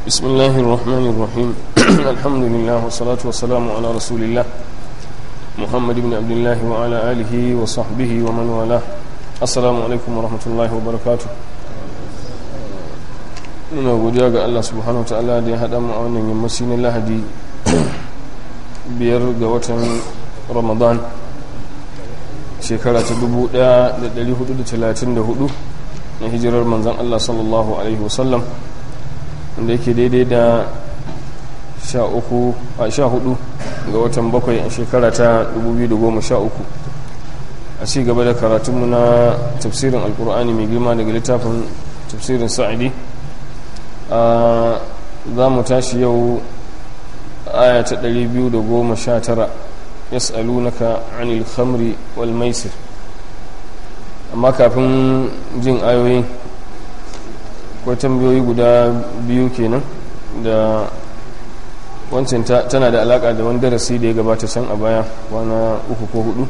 بسم الله الرحمن الرحيم الحمد لله والصلاة والسلام على رسول الله محمد بن عبد الله وعلى آله وصحبه ومن والاه السلام عليكم ورحمة الله وبركاته ina godiya ga Allah subhanahu wa ta'ala da ya haɗa mu a wannan yammaci na lahadi biyar ga watan ramadan shekara ta 1434 na hijirar manzan Allah sallallahu alaihi wasallam wanda yake daidai da 14 ga watan bakwai a shekara ta 2013 a ci gaba da karatunmu na tafsirin alkur'ani mai girma daga littafin tafsirin sa'adi za mu tashi yau aya ta 219 yas'alunaka anil khamri wal maisir amma kafin jin ayoyin akwai tambayoyi guda biyu kenan da wancan tana da alaka da wani darasi da ya gabata can a baya wana uku ko hudu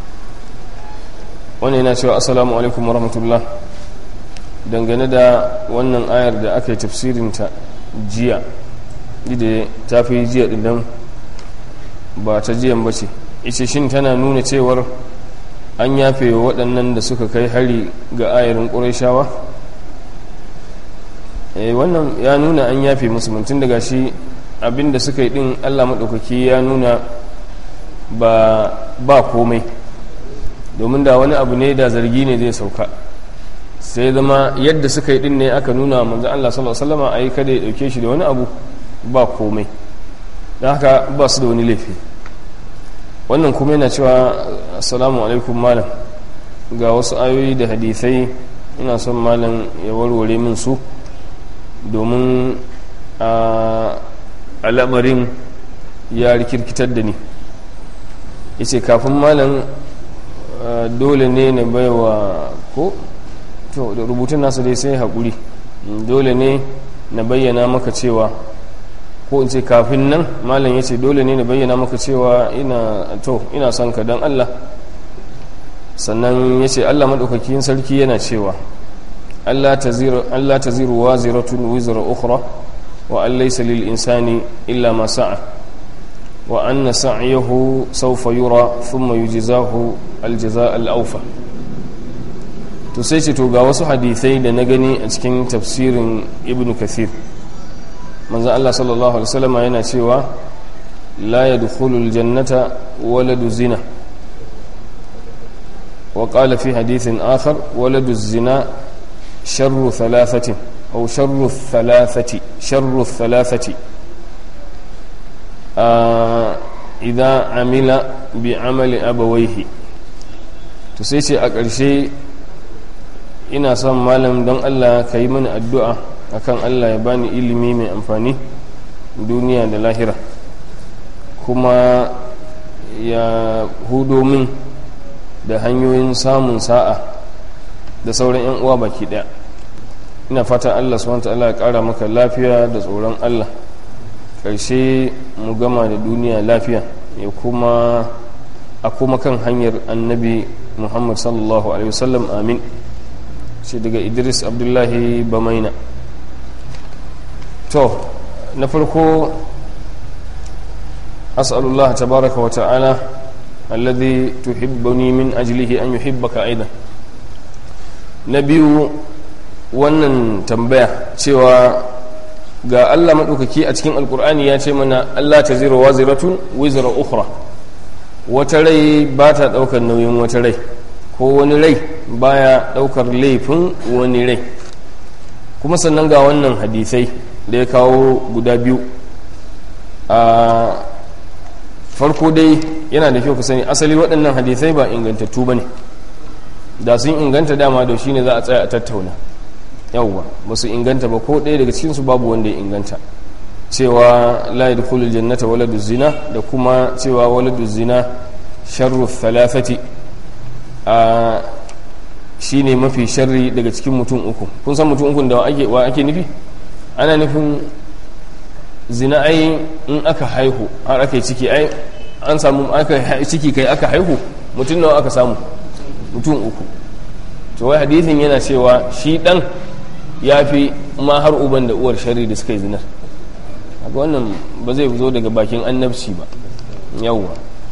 wani yana cewa assalamu alaikum warahmatullah dangane da wannan ayar da aka yi tafsirinta jiya da ta fi jiya dinnan ba ta jiyan ba ce ita shin tana nuna cewar an yafe wa waɗannan da suka kai hari ga ayarin ƙurashawa wannan ya nuna an yafe musu mutum daga shi abinda suka yi ɗin allah maɗaukaki ya nuna ba komai domin da wani abu ne da zargi ne zai sauka sai zama yadda suka yi ɗin ne aka nuna manzan allah sallallahu alaihi wasallam a yi kada ya ɗauke shi da wani abu ba komai don haka ba su da wani laifi wannan kuma yana cewa assalamu alaikum malam ga wasu ayoyi da hadithai ina son malam ya warware min su domin a al'amarin ya rikirkitar da ni yace kafin malam dole ne na baiwa ko to da rubutun nasa dai sai haƙuri dole ne na bayyana maka cewa ko in ce kafin nan malam ya ce dole ne na bayyana maka cewa ina to ina son ka don Allah sannan ya ce Allah maɗaukakin sarki yana cewa Allah ta ziru wa ziratun wizra ukhra wa an laysa lil insani illa ma sa'a wa anna sa'yahu sawfa yura thumma yujzahu al jazaa al awfa to sai ce to ga wasu hadisai da na gani a cikin tafsirin ibnu kathir manzo Allah sallallahu alaihi wasallam yana cewa la yadkhulul jannata waladu zina wa qala fi hadithin akhar waladu zina sharru thalathatin aw sharru thalathati sharru thalathati idza amila bi amali abawayhi to sai ce a ƙarshe ina son malam don Allah ka yi mani addu'a akan Allah ya bani ilimi mai amfani duniya da lahira kuma ya hudo min da hanyoyin samun sa'a da sauran 'yan uwa baki daya ina fata Allah subhanahu ta'ala ya kara maka lafiya da tsoron Allah ƙarshe mu gama da duniya lafiya ya kuma a kuma kan hanyar annabi muhammad sallallahu alaihi wasallam amin shi daga idris abdullahi bamaina to na farko as'alullah tabaraka wa ta'ala alladhi tuhibbuni min ajlihi an yuhibbaka aidan na biyu wannan tambaya cewa ga Allah maɗaukaki a cikin alkur'ani ya ce mana Allah ta zira wa ziratun wizra ukhra wata rai ba ta ɗaukar nauyin wata rai ko wani rai baya ɗaukar laifin wani rai kuma sannan ga wannan hadisai da ya kawo guda biyu a farko dai yana da kyau ku sani asali waɗannan hadisai ba ingantattu ba ne da sun inganta dama da shi ne za a tsaya a tattauna yauwa ba su inganta ba ko ɗaya daga cikinsu babu wanda ya inganta cewa la yadkhulul jannata waladu zina da kuma cewa waladu zina sharru thalathati a shine mafi sharri daga cikin mutum uku kun san mutum uku da ake wa ake nufi ana nufin zina ai in aka haihu har aka yi ciki ai an samu aka ciki kai aka haihu mutum nawa aka samu mutum uku to wai hadithin yana cewa shi dan ya fi ma har uban da uwar shari da suka yi zinar haka wannan ba zai zo daga bakin annabci ba yawwa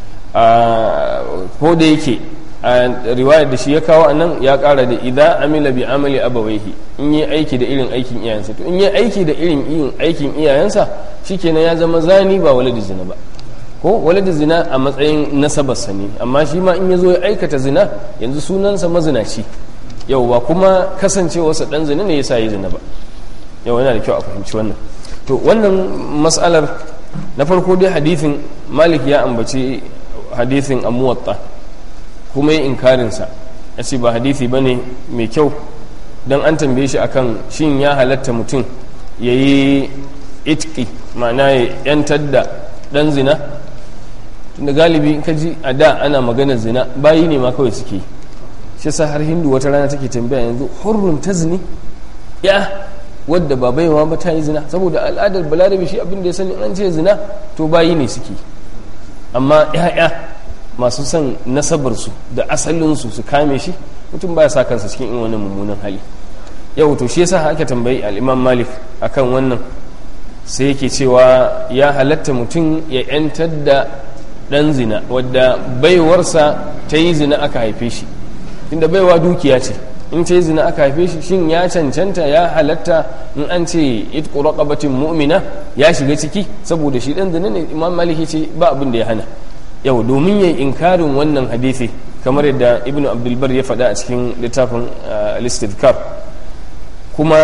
ko da yake a riwayar da shi ya kawo anan ya kara da idan amila bi amali abawaihi in yi aiki da irin aikin iyayensa to in yi aiki da irin irin aikin iyayensa shikenan ya zama zani ba waladi zina ba ko waladi zina a matsayin nasabarsa ne amma shi ma in ya zo ya aikata zina yanzu sunansa mazinaci yau ba kuma kasancewarsa dan zina ne yasa yi zina ba yau yana da kyau a fahimci wannan to wannan matsalar na farko dai hadithin malik ya ambaci hadithin amuwatta kuma yi inkarinsa ya ce ba hadithi ba ne mai kyau don an tambaye shi akan shin ya halatta mutum ya yi itki ma'ana ya yantar da dan zina tunda galibi ka ji a da ana maganar zina bayi ne ma kawai suke shi sa har hindu wata rana take tambaya yanzu hurrun ta zini ya wadda ba baiwa ba ta yi zina saboda al'adar balarabe shi abin da ya sani an ce zina to bayi ne suke amma ya'ya masu son nasabarsu da asalinsu su kame shi mutum baya sa kansa cikin in wani mummunan hali yau to shi yasa aka tambayi al'imam malik akan wannan sai yake cewa ya halatta mutum ya yantar da dan zina wadda baiwarsa ta yi zina aka haife shi inda baiwa dukiya ce in ta yi zina aka haife shi shin ya cancanta ya halatta in an ce itqu raqabatin mu'mina ya shiga ciki saboda shi dan zina ne imam maliki ce ba abin da ya hana yau domin yayi inkarin wannan hadisi kamar yadda ibnu abdulbar ya faɗa a cikin littafin al-istidkar kuma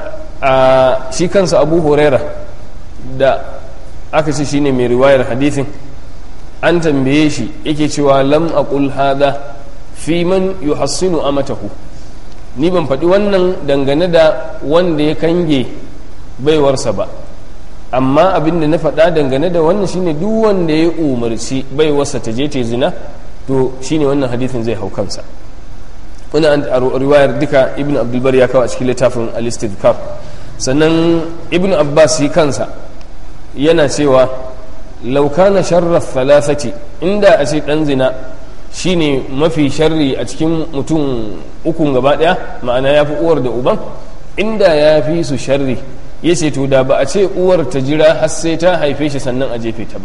shi kansa abu huraira da aka ce shine mai riwayar hadisin an tambaye shi yake cewa lam aqul hadha fi man yuhassinu amatahu ni ban faɗi wannan dangane da wanda ya kange baiwarsa ba amma abin da na faɗa dangane da wannan shine duk wanda ya umarci baiwarsa ta je ta zina to shine wannan hadithin zai hau kansa wani a riwayar duka ibn abdulbar ya kawo a cikin littafin al-istidkar sannan ibn abbas yi kansa yana cewa laukana sharrar thalathati inda a ce dan zina shine mafi sharri a cikin mutum ukun gaba daya ma'ana ya fi uwar da uban inda ya fi su sharri ya ce to da ba a ce uwar ta jira har sai ta haife shi sannan a jefe ta ba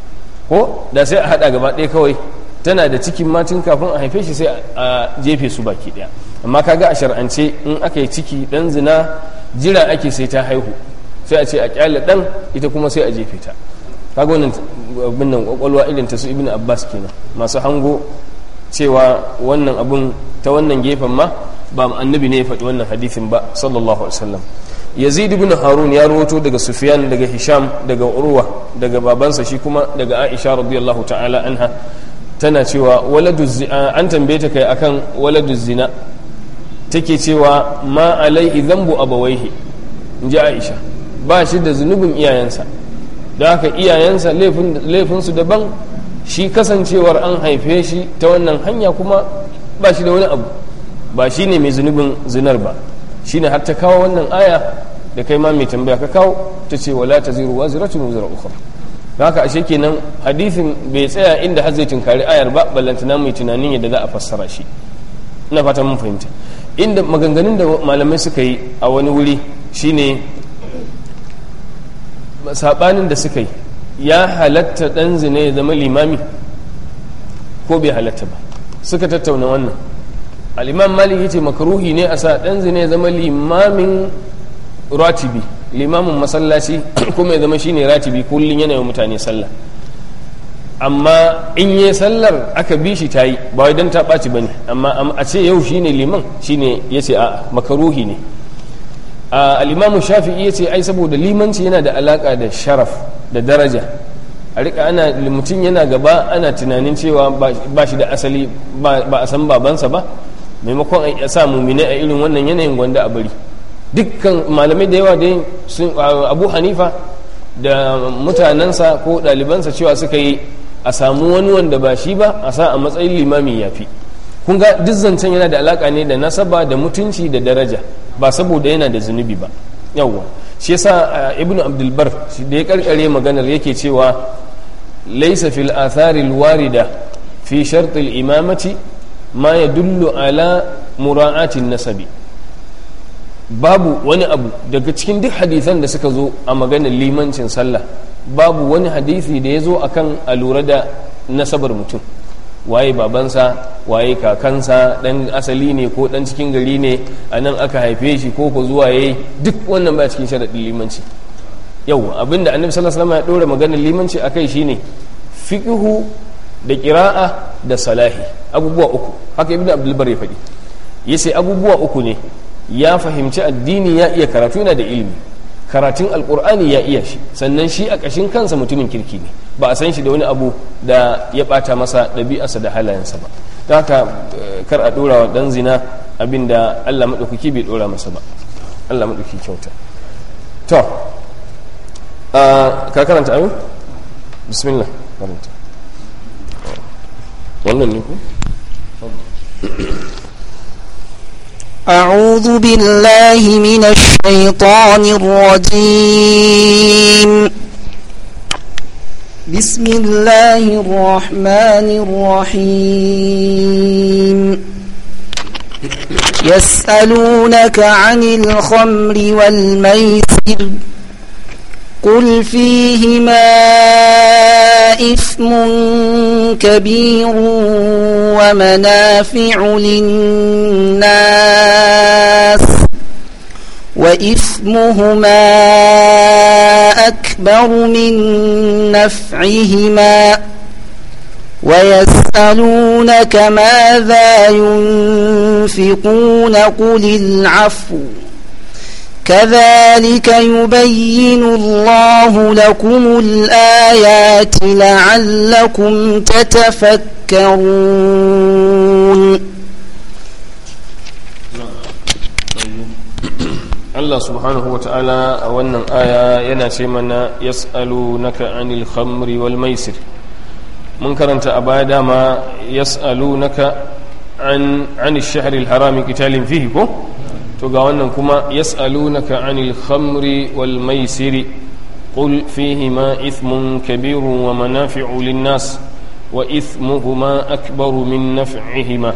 ko da sai a hada gaba daya kawai tana da cikin matin kafin a haife shi sai a jefe su baki daya amma kaga a shar'ance in aka yi ciki dan zina jira ake sai ta haihu sai a ce a kyale dan ita kuma sai a jefe ta kaga wannan abin nan kwakwalwa irin ta su ibn abbas kenan masu hango cewa wannan abun ta wannan gefen ma ba annabi ne ya faɗi wannan hadithin ba sallallahu alaihi wasallam yazid ibn harun ya rawato daga sufyan daga hisham daga urwa daga babansa shi kuma daga aisha radiyallahu ta'ala anha tana cewa waladu an tambaye ta kai akan waladu zina take cewa ma alaihi dhanbu abawaihi inji aisha ba shi da zunubin iyayensa da haka iyayensa laifinsu daban shi kasancewar an haife shi ta wannan hanya kuma ba shi da wani abu ba shi ne mai zunubin zinar ba shi ne har ta kawo wannan aya da kai ma mai tambaya ka kawo ta ce wala ta ziru wa ziratun wuzar ukhra da haka ashe kenan hadithin bai tsaya inda har zai tunkari ayar ba ballantana mai tunanin yadda za a fassara shi ina fata mun fahimta inda maganganun da malamai suka yi a wani wuri shine sabanin da suka yi ya halatta dan zina ya zama limami ko bai halatta ba suka tattauna wannan al'imam malik yace makaruhi ne a sa dan zina ya zama limamin ratibi limamin masallaci kuma ya zama shine ratibi kullum yana yi mutane sallah amma in yi sallar aka bi shi ta yi ba wai don ta ɓaci ba ne amma a ce yau shine liman shine ya ce a makaruhi ne al'imamu shafi'i ya ce ai saboda limanci yana da alaka da sharaf da daraja a rika ana mutum yana gaba ana tunanin cewa ba shi da asali ba a san babansa ba maimakon a sa mumine a irin wannan yanayin gwanda a bari dukkan malamai da yawa dai abu hanifa da mutanensa ko ɗalibansa cewa suka yi a samu wani wanda ba shi ba a sa a matsayin limami ya fi kun ga duk zancen yana da alaka ne da nasaba da mutunci da daraja ba saboda yana da zunubi ba yawwa shi yasa ibn abdulbar da ya karkare maganar yake cewa laisa fil athari warida fi shart imamati ma yadullu ala mura'atin nasabi babu wani abu daga cikin duk hadisan da suka zo a maganar limancin sallah babu wani hadisi da ya zo akan a lura da nasabar mutum waye babansa waye kakansa dan asali ne ko dan cikin gari ne a nan aka haife shi ko ko zuwa yayi duk wannan ba cikin sharaɗin limanci yau abinda annabi sallallahu alaihi wasallam ya dora maganar limanci akai shine fiqhu da qira'a da salahi abubuwa uku haka ibnu abdul bar ya faɗi yace abubuwa uku ne ya fahimci addini ya iya karatu yana da ilimi karatun alkur'ani ya iya shi sannan shi a ƙashin kansa mutumin kirki ne ba a san shi da wani abu da ya ɓata masa ɗabi'arsa da halayensa ba ta haka kar a ɗora wa ɗan zina abin da allah maɗaukaki bai ɗora masa ba allah maɗaukaki kyauta to ka karanta ayo bismillah karanta wannan ne ku أعوذ بالله من الشيطان الرجيم بسم الله الرحمن الرحيم يسألونك عن الخمر والميسر قل فيهما إثم كبير ومنافع للناس وإثمهما أكبر من نفعهما ويسألونك ماذا ينفقون قل العفو كذلك يبين الله لكم الآيات لعلكم تتفكرون Allah subhanahu wa ta'ala a wannan aya yana ce mana yas'alu naka anil khamri wal maisir mun karanta a baya dama yas'alu naka an anil shahril harami qitalin fihi ko to ga wannan kuma yas'alunaka 'anil khamri wal maisiri qul fihima ithmun kabirun wa manafi'u lin-nas wa ithmuhuma akbaru min naf'ihima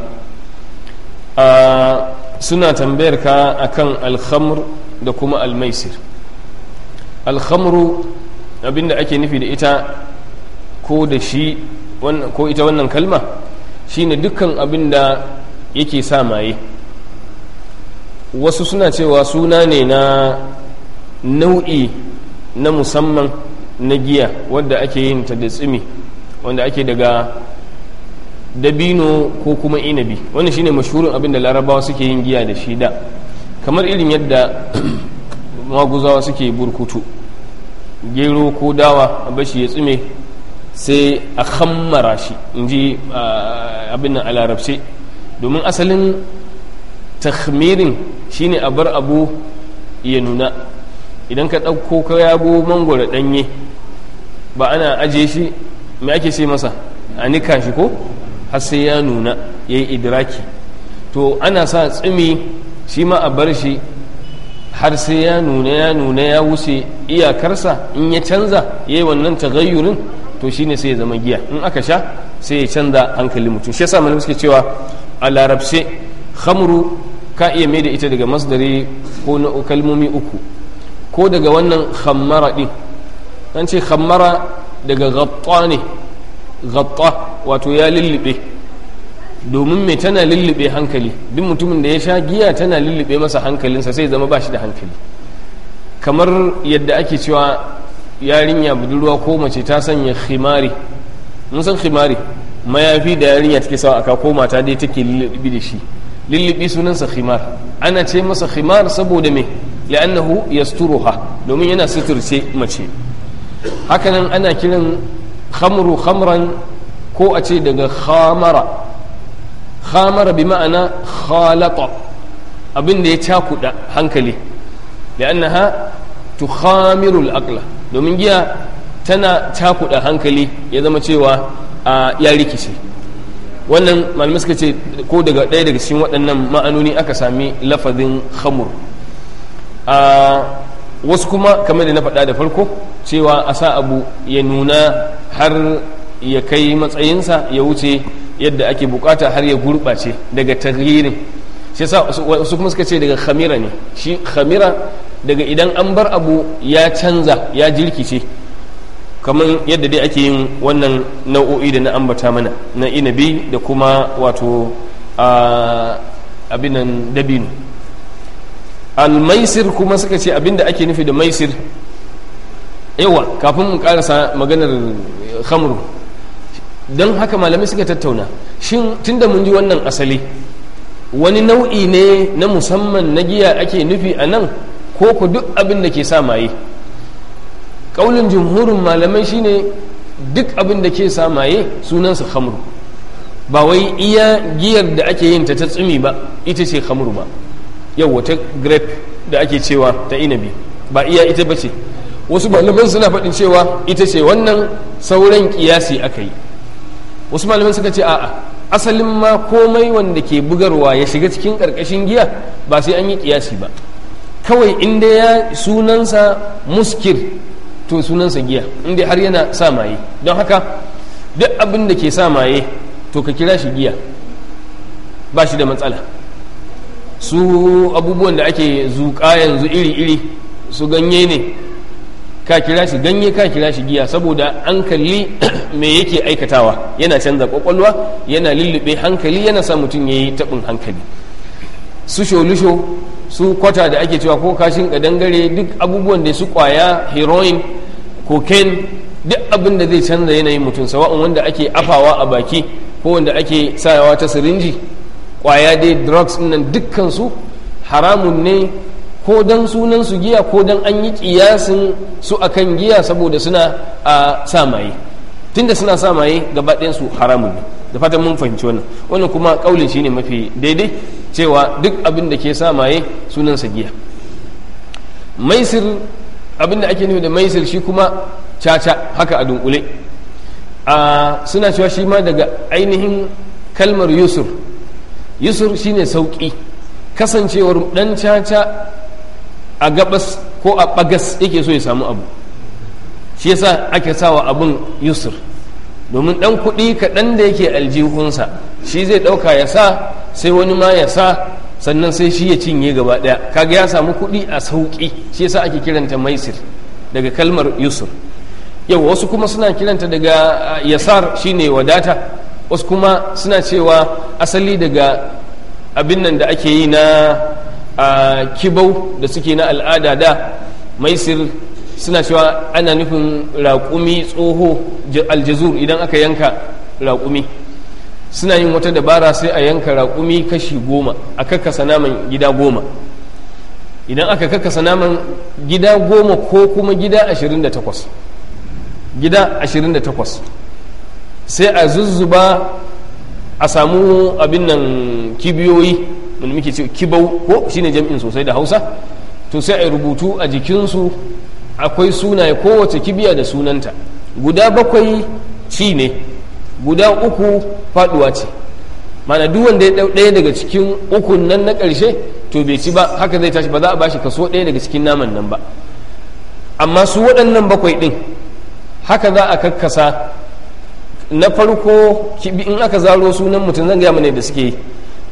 suna tambayar ka akan al-khamr da kuma al-maisir al-khamru abinda ake nufi da ita ko da shi ko ita wannan kalma shine dukkan abinda yake sa maye wasu suna cewa suna ne na nau'i na musamman na giya wadda ake yin ta da tsimi wanda ake daga dabino ko kuma inabi wannan shine mashhurin abin da larabawa suke yin giya da shi da kamar irin yadda maguzawa suke burkutu gero ko dawa a bashi ya tsime sai a hammara shi in ji abin nan a larabce domin asalin takhmirin shine a bar abu ya nuna idan ka ɗauko ka yago mangwara ɗanye ba ana ajiye shi mai ake ce masa a nika shi ko har sai ya nuna ya yi idraki to ana sa tsimi shi ma a bar shi har sai ya nuna ya nuna ya wuce iyakarsa in ya canza ya yi wannan tagayyurin to shine sai ya zama giya in aka sha sai ya canza hankali mutum shi yasa malamai suke cewa a larabce khamru ka iya mai da ita daga masdari ko na kalmomi uku ko daga wannan khammara din an ce khammara daga gatta ne gatta wato ya lullube domin mai tana lullube hankali duk mutumin da ya sha giya tana lullube masa hankalinsa sai zama ba shi da hankali kamar yadda ake cewa yarinya budurwa ko mace ta sanya khimari mun san khimari mayafi da yarinya take sawa aka ko mata dai take lullubi da shi lullubi sunansa khimar ana ce masa khimar saboda me li'annahu yasturuha domin yana suturce mace hakanan ana kiran khamru khamran ko a ce daga khamara khamara bi ma'ana khalata abin da ya cakuda hankali li'annaha tukhamiru al-aqla domin giya tana cakuda hankali ya zama cewa ya rikice wannan malamai suka ce ko daga ɗaya daga cikin waɗannan ma'anoni aka sami lafazin khamur a wasu kuma kamar da na faɗa da farko cewa a sa abu ya nuna har ya kai matsayinsa ya wuce yadda ake bukata har ya gurɓace daga taghirin shi yasa wasu kuma suka ce daga khamira ne shi khamira daga idan an bar abu ya canza ya jirkice kamar yadda dai ake yin wannan nau'o'i da na ambata mana na inabi da kuma wato abinan dabino almaisir kuma suka ce abinda ake nufi da maisir yawa kafin mu karasa maganar khamru don haka malamai suka tattauna shin tunda mun ji wannan asali wani nau'i ne na musamman na giya ake nufi a nan ko ku duk abin da ke sa maye ƙaunin jumhurin malamai shine duk abin da ke sa maye sunansa khamru ba wai iya giyar da ake yin ta ta tsumi ba ita ce khamru ba yau wata grape da ake cewa ta inabi ba iya ita ba ce wasu malaman suna faɗin cewa ita ce wannan sauran kiyasi aka yi wasu malaman suka ce a'a asalin ma komai wanda ke bugarwa ya shiga cikin ƙarƙashin giya ba sai an yi kiyasi ba kawai inda ya sunansa muskir to sunansa giya inda har yana sa maye don haka duk abin da ke sa maye to ka kira shi giya ba shi da matsala su abubuwan da ake zuƙa yanzu iri-iri su ganye ne ka kira shi ganye ka kira shi giya saboda an kalli me yake aikatawa yana canza kwakwalwa yana lullube hankali yana sa mutum ya yi taɓin hankali su sholusho su kwata da ake cewa ko kashin kadangare duk abubuwan da su kwaya heroin cocaine duk abin da zai canza yanayin mutum sawa'un wanda ake afawa a baki ko wanda ake sayawa ta sirinji kwaya dai drugs nan dukkan su haramun ne ko dan sunan su giya ko dan an yi kiyasin su akan giya saboda suna a sa maye tunda suna sa maye gaba ɗayan su haramun ne da fatan mun fahimci wannan wannan kuma kaulin shine mafi daidai cewa duk abin da ke sa maye sunansa giya maisir abin da ake nufi da maisir shi kuma caca haka a dunkule a suna cewa shi ma daga ainihin kalmar yusur yusur shine sauki kasancewar dan caca a gabas ko a bagas yake so ya samu abu shi yasa ake sawa abin yusur domin dan kuɗi kaɗan da yake aljihunsa shi zai ɗauka ya sa sai wani ma ya sa sannan sai shi ya cinye gaba ɗaya kaga ya samu kuɗi a sauƙi shi yasa ake kiranta maisir daga kalmar yusur yau wasu kuma suna kiranta daga yasar shine wadata wasu kuma suna cewa asali daga abin nan da ake yi na kibau da suke na al'ada da maisir suna cewa ana nufin raƙumi tsoho aljazur idan aka yanka raƙumi suna yin wata dabara sai a yanka raƙumi kashi goma a kakkasa naman gida goma idan aka kakkasa naman gida goma ko kuma gida ashirin da takwas gida ashirin da takwas sai a zuzzuba a samu abin nan kibiyoyi wanda muke ce kibau ko shine jam'in sosai da hausa to sai a yi rubutu a jikinsu akwai sunaye kowace kibiya da sunanta guda bakwai ci ne guda uku faduwa ce mana duk wanda ya dau ɗaya daga cikin ukun nan na ƙarshe to bai ci ba haka zai tashi ba za a bashi kaso ɗaya daga cikin naman nan ba amma su waɗannan bakwai ɗin haka za a kakkasa na farko in aka zaro sunan mutum zan gaya mana da suke yi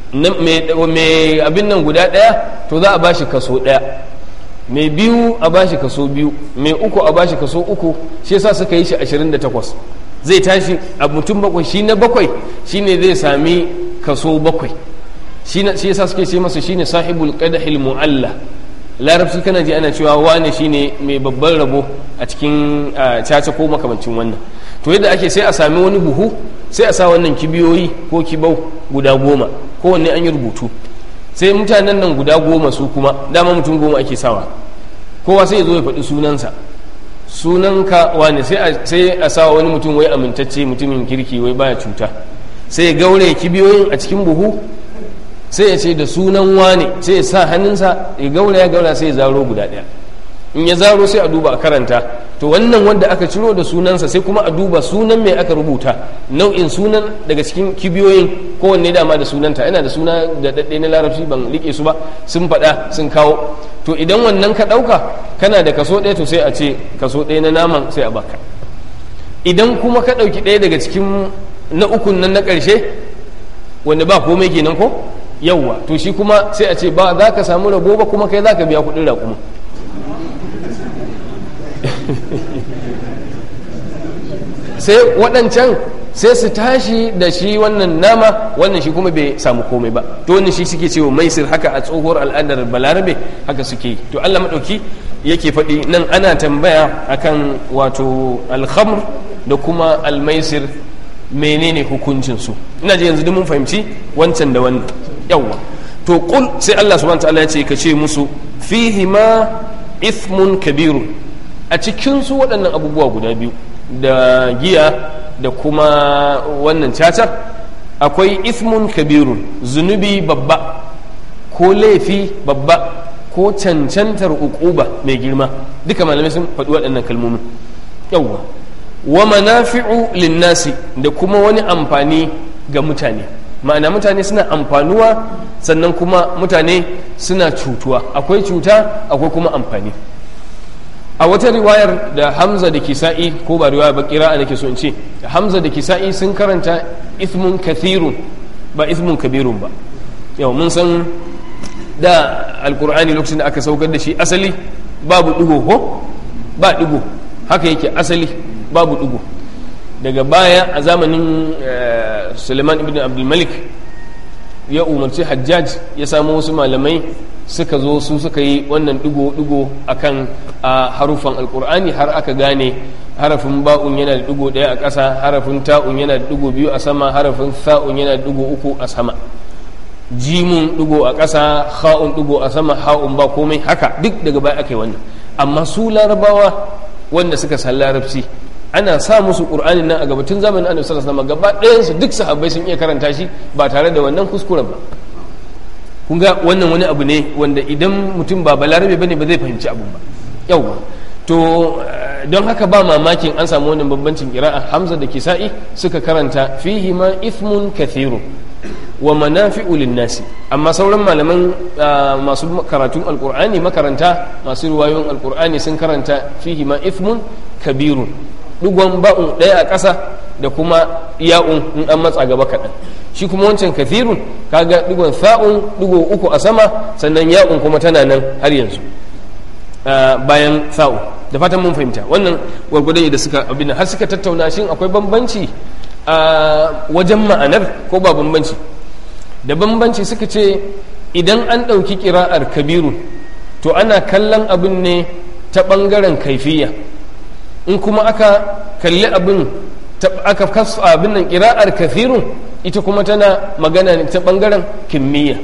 mai abin nan guda ɗaya to za a bashi kaso ɗaya mai biyu a bashi kaso biyu mai uku a bashi kaso uku shi yasa suka yi shi 28 zai tashi a mutum bakwai shi na bakwai shine zai sami kaso bakwai shi yasa suke ce masa shine sahibul qadahil mu'alla larabci kana ji ana cewa wane shine mai babban rabo a cikin caca ko makamancin wannan to yadda ake sai a sami wani buhu sai a sa wannan kibiyoyi ko kibau guda goma kowanne an yi rubutu sai mutanen nan guda goma su kuma dama mutum goma ake sawa kowa sai ya zo ya faɗi sunansa sunanka wane sai a sawa wani mutum wai amintacce mutumin kirki wai baya cuta sai ya gaure kibiyoyin a cikin buhu sai ya ce da sunan wane sai ya sa hannunsa ya gaura ya gaura sai ya zaro guda ɗaya in ya zaro sai a duba a karanta to wannan wanda aka ciro da sunansa sai kuma a duba sunan mai aka rubuta nau'in sunan daga cikin kibiyoyin kowanne dama da sunanta yana da suna da daɗe na larabci ban rike su ba sun faɗa sun kawo to idan wannan ka ɗauka kana da kaso ɗaya to sai a ce kaso ɗaya na naman sai a baka idan kuma ka ɗauki ɗaya daga cikin na ukun nan na ƙarshe wanda ba komai kenan ko yawwa to shi kuma sai a ce ba za ka samu rabo ba kuma kai za ka biya kuɗin raƙuma sai waɗancan sai su tashi da shi wannan nama wannan shi kuma bai samu komai ba to wannan shi suke cewa maisir haka a tsohuwar al'adar balarabe haka suke yi to allah maɗauki yake faɗi nan ana tambaya akan wato alhamr da kuma almaisir menene hukuncinsu ina ji yanzu duk mun fahimci wancan da wannan yawwa to kul sai allah subhanahu ta'ala ya ce ka ce musu fihi ma ithmun kabirun a cikin su waɗannan abubuwa guda biyu da giya da kuma wannan cacar akwai ithmun kabirun zunubi babba ko laifi babba ko cancantar ukuba mai girma duka malamai sun faɗi waɗannan kalmomin yawwa wa manafi'u linnasi da kuma wani amfani ga mutane ma'ana mutane suna amfanuwa sannan kuma mutane suna cutuwa akwai cuta akwai kuma amfani a wata riwayar da hamza da kisa'i ko ba riwaya ba kira'a nake so in ce hamza da kisa'i sun karanta ismun kathirun ba ismun kabirun ba yau mun san da alkur'ani lokacin da aka saukar da shi asali babu digo ko ba digo haka yake asali babu digo daga baya a zamanin suleiman ibn abdulmalik ya umarci hajjaj ya samu wasu malamai suka zo su suka yi wannan digo-digo akan a harufan alkur'ani har aka gane harafin ba'un yana da digo daya a ƙasa harafin ta'un yana da digo biyu a sama harafin tha'un yana da digo uku a sama jimun digo a ƙasa ha'un digo a sama ha'un ba komai haka duk daga baya aka yi wannan amma su larabawa wanda suka san larabci ana sa musu qur'anin nan a gabatun zamanin annabi sallallahu alaihi wasallam gaba ɗayan su duk sahabbai sun iya karanta shi ba tare da wannan kuskuren ba kun ga wannan wani abu ne wanda idan mutum ba balarabe bane ba zai fahimci abun ba yauwa to don haka ba mamakin an samu wannan bambancin kira'a hamza da kisa'i suka karanta fihi ma ithmun kathirun wa manafi'u linnasi amma sauran malaman masu karatun alqur'ani makaranta masu riwayoyin alqur'ani sun karanta fihi ma ithmun kabirun dugon ba'un daya a ƙasa da kuma ya'un in an matsa gaba kaɗan shi kuma wancan kathirun kaga digon sa'un digo uku a sama sannan ya'un kuma tana nan har yanzu bayan sa'u da fatan mun fahimta wannan gwargwadon da suka abin har suka tattauna shin akwai bambanci a wajen ma'anar ko ba bambanci da bambanci suka ce idan an ɗauki kira'ar kabiru to ana kallon abin ne ta ɓangaren kaifiya in kuma aka kalli abin aka kasu abin nan kira'ar kafirun ita kuma tana magana ne ta ɓangaren kimiyya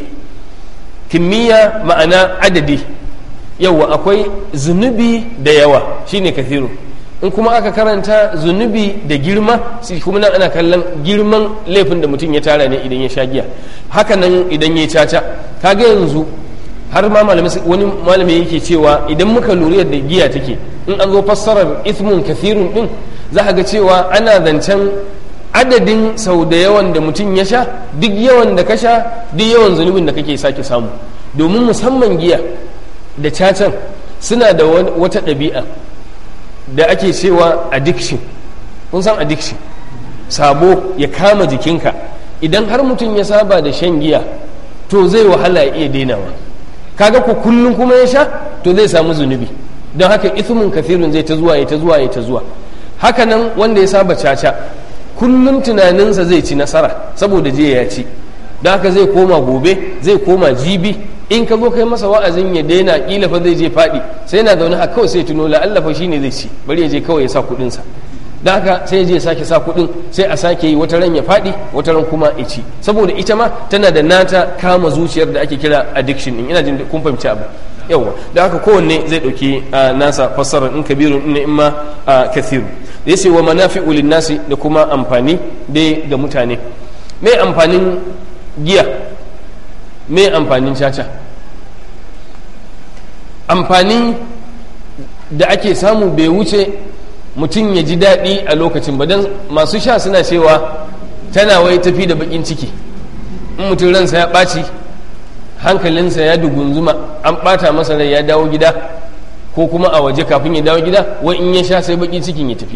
kimiyya ma'ana adadi yawa akwai zunubi da yawa shine kathiru in kuma aka karanta zunubi da girma shi kuma nan ana kallon girman laifin da mutum ya tara ne idan ya sha giya haka nan idan ya caca kaga yanzu har ma wani malami yake cewa idan muka lura yadda giya take in an zo fassarar ismun kathirun din za ga cewa ana zancen adadin sau da yawan da mutum ya sha duk yawan da ka sha duk yawan zunubin da kake sake samu domin musamman giya da cacan suna da wata ɗabi'a da ake cewa addiction kun san addiction sabo ya kama jikinka idan har mutum ya saba da shan giya to zai wahala ya iya dainawa kaga ku kullum kuma ya sha to zai samu zunubi don haka ithmun kathirun zai ta zuwa ya ta zuwa ya ta zuwa haka nan wanda ya saba caca kullum tunaninsa zai ci nasara saboda je ya ci don haka zai koma gobe zai koma jibi in ka zo kai masa wa'azin ya daina kila fa zai je faɗi sai na zaune haka kawai sai tuno la'alla fa shine zai ci bari ya je kawai ya sa kuɗin sa da haka sai ya je ya sake sa kuɗin sai a sake yi wata ran ya faɗi wata ran kuma ya ci saboda ita ma tana da nata kama zuciyar da ake kira addiction din ina jin kun fahimci abu yawa da haka kowanne zai ɗauki nasa fassarar in kabirun in in ma kathiru da yace wa manafi'u nasi da kuma amfani dai ga mutane me amfanin giya me amfanin caca amfani da ake samu bai wuce mutum ya ji daɗi a lokacin ba don masu sha suna cewa tana wai tafi da bakin ciki in mutum ransa ya ɓaci hankalinsa ya dugunzuma an ɓata masa rai ya dawo gida ko kuma a waje kafin ya dawo gida wai in ya sha sai bakin cikin ya tafi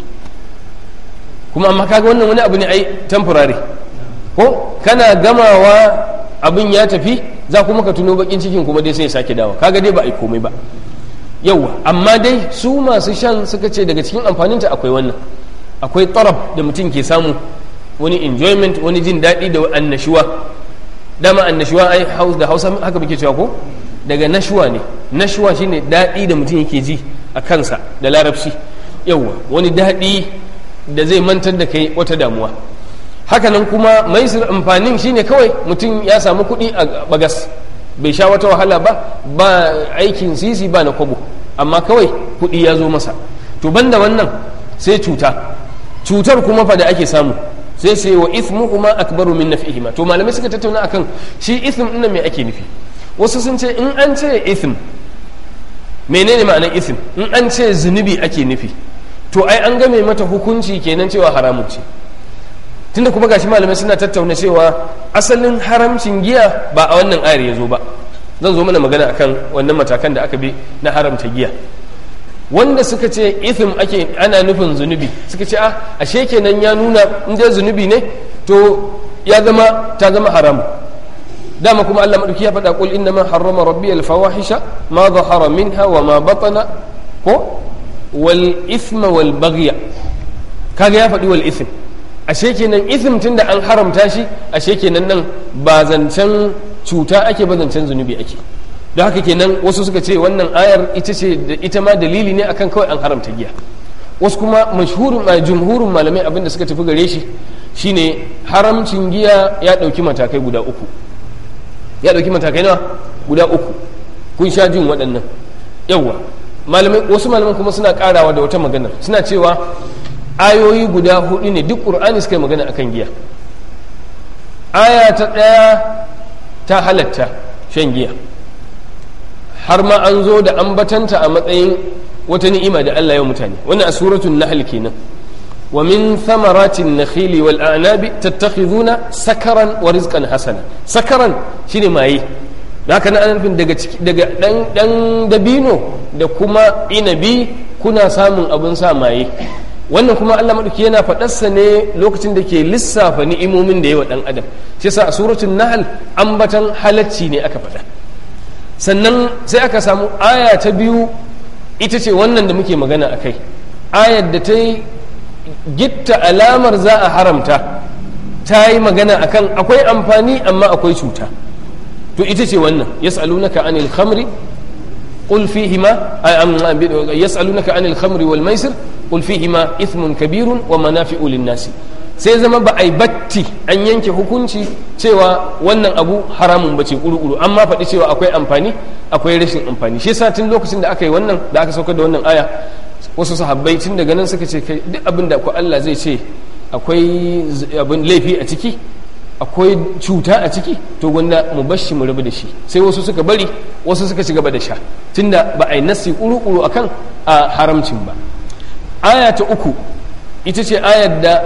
kuma amma kaga wannan wani abu ne ai temporary ko kana gamawa abin ya tafi za kuma ka tuno bakin cikin kuma dai sai ya sake dawa kaga dai ba a yi komai ba yawa amma dai su masu shan suka ce daga cikin amfaninta akwai wannan akwai tarab da mutum ke samu wani enjoyment wani jin daɗi da annashuwa dama annashuwa ai da hausa haka muke cewa ko daga nashuwa ne nashuwa shine daɗi da mutum yake ji a kansa da larabci yawa wani daɗi da zai mantar da kai wata damuwa hakanan kuma maisir amfanin shine kawai mutum ya samu kuɗi a bagas bai sha wata wahala ba ba aikin sisi ba na kwabo amma kawai kuɗi ya zo masa to banda wannan sai cuta cutar kuma fa da ake samu sai sai wa ithmu kuma akbaru min naf'ihima to malamai suka tattauna akan shi ithm din me ake nufi wasu sun ce in an ce ithm menene ma'anar ithm in an ce zunubi ake nufi to ai an game mata hukunci kenan cewa haramun ce tunda kuma gashi malamai suna tattauna cewa asalin haramcin giya ba a wannan ayar ya zo ba zan zo mana magana akan wannan matakan da aka bi na haramta giya wanda suka ce ithim ake ana nufin zunubi suka ce a ashe kenan ya nuna in dai zunubi ne to ya zama ta zama haram dama kuma Allah madauki ya faɗa qul inna ma harrama rabbi al fawahisha ma zahara minha wa ma batana ko wal ithma wal baghya kaga ya faɗi wal ithm ashe kenan ithm tunda an haramta shi ashe kenan nan ba zancen cuta ake ba zancen zunubi ake don haka kenan wasu suka ce wannan ayar ita ce ita ma dalili ne akan kawai an haramta giya wasu kuma mashhurin jumhurin malamai abinda suka tafi gare shi shine haramcin giya ya dauki matakai guda uku ya dauki matakai nawa guda uku kun sha jin waɗannan yawa malamai wasu malaman kuma suna karawa da wata magana suna cewa ayoyi guda hudu ne duk qur'ani suka yi magana akan giya aya ta ɗaya ta halatta shan giya har ma an zo da ambatanta a matsayin wata ni'ima da Allah ya mutane wannan a suratul nahl kenan wa min thamaratin nakhili wal a'nabi tattakhiduna sakaran wa rizqan hasana sakaran shine maye da haka ana nufin daga daga dan dan dabino da kuma inabi kuna samun abun sa maye wannan kuma Allah madauki yana faɗarsa ne lokacin da ke lissafa ni'imomin da yawa dan adam shi yasa a suratul nahl ambatan halacci ne aka faɗa sannan sai aka samu aya ta biyu ita ce wannan da muke magana a kai ayar da ta yi gitta alamar za a haramta ta yi magana akan akwai amfani amma akwai cuta to ita ce wannan yas'alunaka anil khamri qul fihima yas'alunaka anil khamri wal maisir qul fihima ithmun kabirun wa manafi'u lin-nasi sai zama ba a yi batti an yanke hukunci cewa wannan abu haramun ba ce ƙuru amma faɗi cewa akwai amfani akwai rashin amfani shi yasa tun lokacin da aka yi wannan da aka saukar da wannan aya wasu sahabbai tun daga nan suka ce kai duk abin da Allah zai ce akwai abin laifi a ciki akwai cuta a ciki to gwanda mu bashi mu rabu da shi sai wasu suka bari wasu suka ci gaba da sha tunda ba a yi nasi ƙuru akan a haramcin ba aya ta uku ita ce ayar da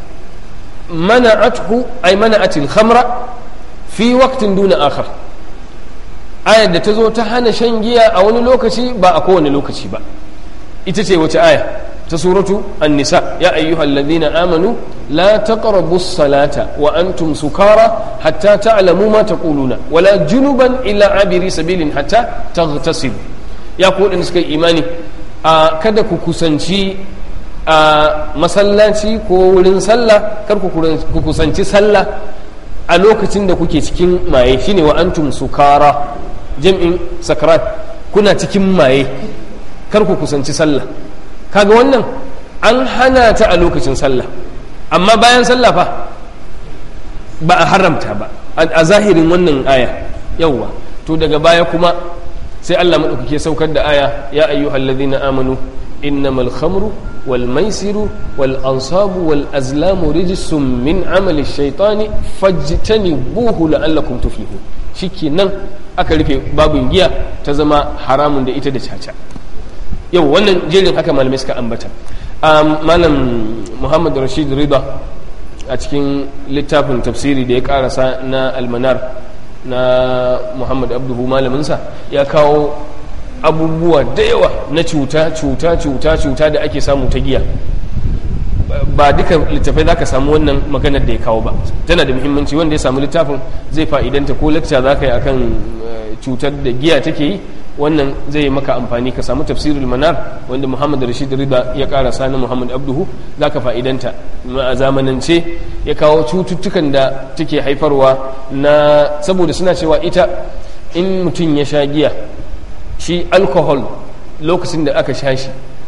منعته أي منعت الخمر في وقت دون آخر آية da ta zo ta hana shan giya a wani lokaci ba a kowane lokaci ba ita ce wace aya ta suratu an-nisa ya ayyuhal ladhina amanu la taqrabu as-salata wa antum sukara hatta ta'lamu ma taquluna wala junuban illa abiri sabilin hatta taghtasilu ya ku wadanda suka yi imani a kada ku kusanci a masallaci ko wurin sallah kar ku kusanci sallah a lokacin da kuke cikin maye shine wa antum sukara jam'in sakrat kuna cikin maye kar ku kusanci sallah kaga wannan an hana ta a lokacin sallah amma bayan sallah fa ba a haramta ba a zahirin wannan aya yawwa to daga baya kuma sai Allah maɗaukake saukar da aya ya ayyuhallazina amanu innamal khamru والميسر والأنصاب والأزلام رجس من عمل الشيطان فاجتنبوه لعلكم تفلحون shike nan aka rufe babin giya ta zama haramun da ita da caca yau wannan jerin haka malamai suka ambata malam muhammad rashid rida a cikin littafin tafsiri da ya karasa na almanar na muhammad abduhu malaminsa ya kawo abubuwa da yawa na cuta cuta cuta cuta da ake samu ta giya ba duka littafai za ka samu wannan maganar da ya kawo ba tana da muhimmanci wanda ya samu littafin zai fa'idanta ko lakca za ka yi akan cutar da giya take yi wannan zai yi maka amfani ka samu tafsirul manar wanda muhammad rashid rida ya kara sani muhammad abduhu za ka fa'idanta a zamanance ya kawo cututtukan da take haifarwa na saboda suna cewa ita in mutum ya sha giya shi alcohol lokacin da aka sha shi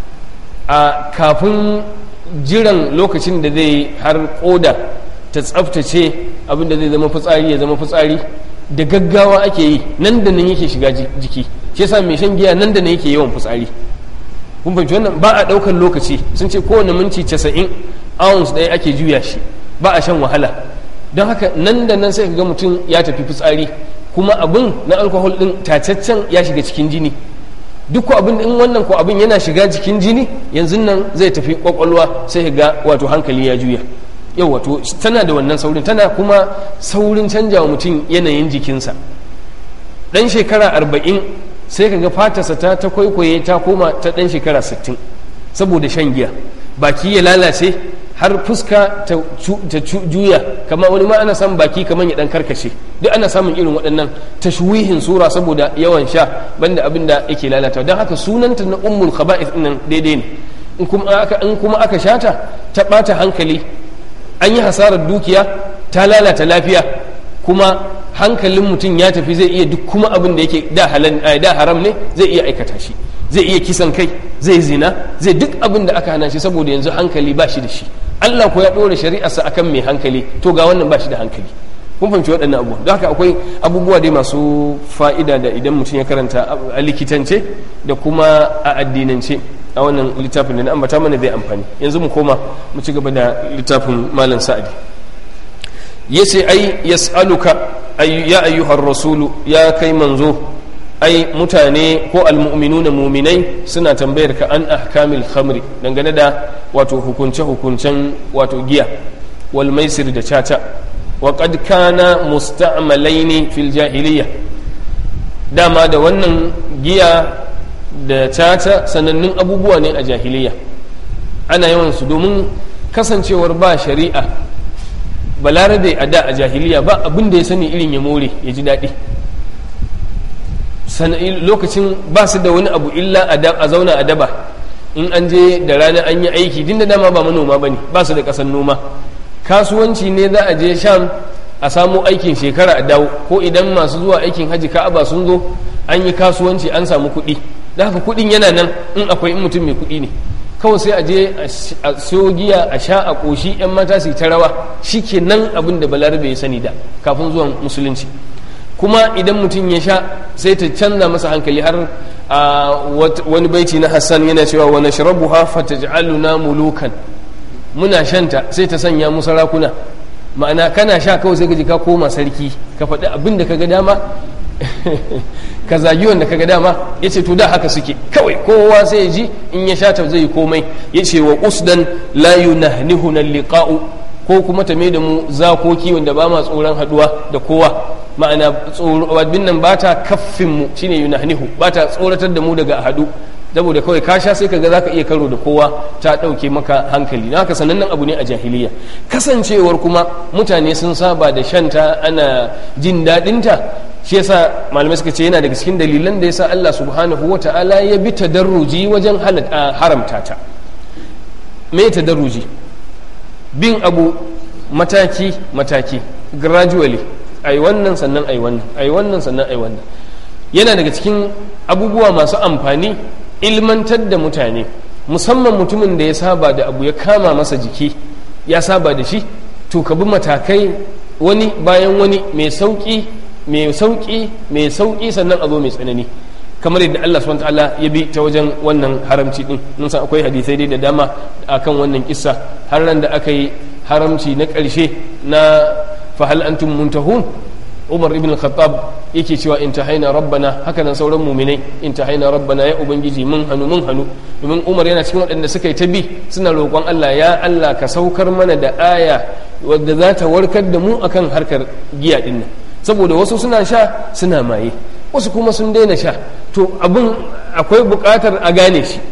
a kafin jiran lokacin da zai har koda ta tsaftace abinda zai zama fitsari ya zama fitsari da gaggawa ake yi nan da nan yake shiga jiki shi yasa mai shan giya nan da nan yake yawan fitsari kun fahimci wannan ba a ɗaukar lokaci sun ce kowane minti casa'in ounce ɗaya ake juya shi ba a shan wahala don haka nan da nan sai ga mutum ya tafi fitsari kuma abin na alkohol ɗin tacaccen ya shiga cikin jini duk ko abin in wannan ko abin yana shiga jikin jini yanzu nan zai tafi kwakwalwa sai ga wato hankali ya juya yau wato tana da wannan saurin tana kuma saurin canja wa mutum yanayin jikinsa dan shekara arba'in sai ka ga fatarsa ta ta kwaikwaye ta koma ta dan shekara sittin saboda shan giya baki ya lalace har fuska ta juya kama wani ma ana samun baki kamar ya dan karkashe duk ana samun irin waɗannan tashwihin sura saboda yawan sha banda abin da yake lalata don haka sunanta na ummul khaba'ith nan daidai ne in kuma aka in kuma aka shata ta bata hankali an yi hasarar dukiya ta lalata lafiya kuma hankalin mutum ya tafi zai iya duk kuma abin da yake da halal da haram ne zai iya aikata shi zai iya kisan kai zai zina zai duk abin da aka hana shi saboda yanzu hankali ba shi da shi Allah ko ya ɗora shari'arsa akan mai hankali to ga wannan ba shi da hankali kun fahimci waɗannan abubuwa don haka akwai abubuwa dai masu fa'ida da idan mutum ya karanta a likitance da kuma a addinance a wannan littafin da na ambata mana zai amfani yanzu mu koma mu ci gaba da littafin malam sa'adi yace ai yas'aluka ya ayyuhar rasulu ya kai manzo ai mutane ko almu'minuna muminai suna tambayar ka an ahkamil khamri dangane da wato hukunce hukuncen wato giya wal maisir da caca wa qad kana musta'malaini fil jahiliyya dama da wannan giya da caca sanannun abubuwa ne a jahiliya ana yawan su domin kasancewar ba shari'a balarabe a da a jahiliya ba abin da ya sani irin ya more ya ji daɗi lokacin ba su da wani abu illa a zauna a daba in an je da rana an yi aiki din da dama ba manoma ba ne ba su da ƙasar noma kasuwanci ne za a je sham a samu aikin shekara a dawo ko idan masu zuwa aikin haji ka'aba sun zo an yi kasuwanci an samu kuɗi da haka kuɗin yana nan in akwai in mutum mai kuɗi ne kawai sai a je a siyo giya a sha a ƙoshi 'yan mata su ta rawa shi ke nan abin da balarabe ya sani da kafin zuwan musulunci kuma idan mutum ya sha sai ta canza masa hankali har a wani baiti na hassan yana cewa wani shirabu hafa ta ji'aluna mulukan muna shanta sai ta sanya mu sarakuna ma'ana kana sha kawai sai gaji ka koma sarki ka faɗi abin da ka ga dama ka zagi wanda ka ga dama ya ce to da haka suke kawai kowa sai ya ji in ya sha ta zai komai ya ce wa usdan la yunahnihuna liqa'u ko kuma ta da mu zakoki wanda ba ma tsoron haduwa da kowa ma'ana abin nan ba ta kaffin mu shine yunahnihu ba ta tsoratar da mu daga hadu saboda kawai ka sha sai kaga zaka iya karo da kowa ta dauke maka hankali na haka sanannen abu ne a jahiliya kasancewar kuma mutane sun saba da shanta ana jin daɗinta shi yasa malamai suka ce yana daga cikin dalilan da yasa Allah subhanahu wata'ala ya bi tadarruji wajen haramta ta me tadarruji bin abu mataki mataki gradually ai wannan sannan ai wannan ai wannan sannan ai wannan yana daga cikin abubuwa masu amfani ilmantar da mutane musamman mutumin da ya saba da abu ya kama masa jiki ya saba da shi to ka bi matakai wani bayan wani mai sauki mai sauki mai sauki sannan a zo mai tsanani kamar yadda Allah subhanahu ta'ala ya bi ta wajen wannan haramci din mun san akwai hadisai dai da dama akan wannan kissa har ran da aka yi haramci na ƙarshe na fahal antum muntahun Umar ibn Khattab yake cewa intahaina rabbana haka nan sauran muminai intahaina rabbana ya ubangiji mun hanu mun hanu domin Umar yana cikin waɗanda suka yi ta bi suna roƙon Allah ya Allah ka saukar mana da aya wadda za ta warkar da mu akan harkar giya din nan saboda wasu suna sha suna maye wasu kuma sun daina sha to abin akwai buƙatar a gane shi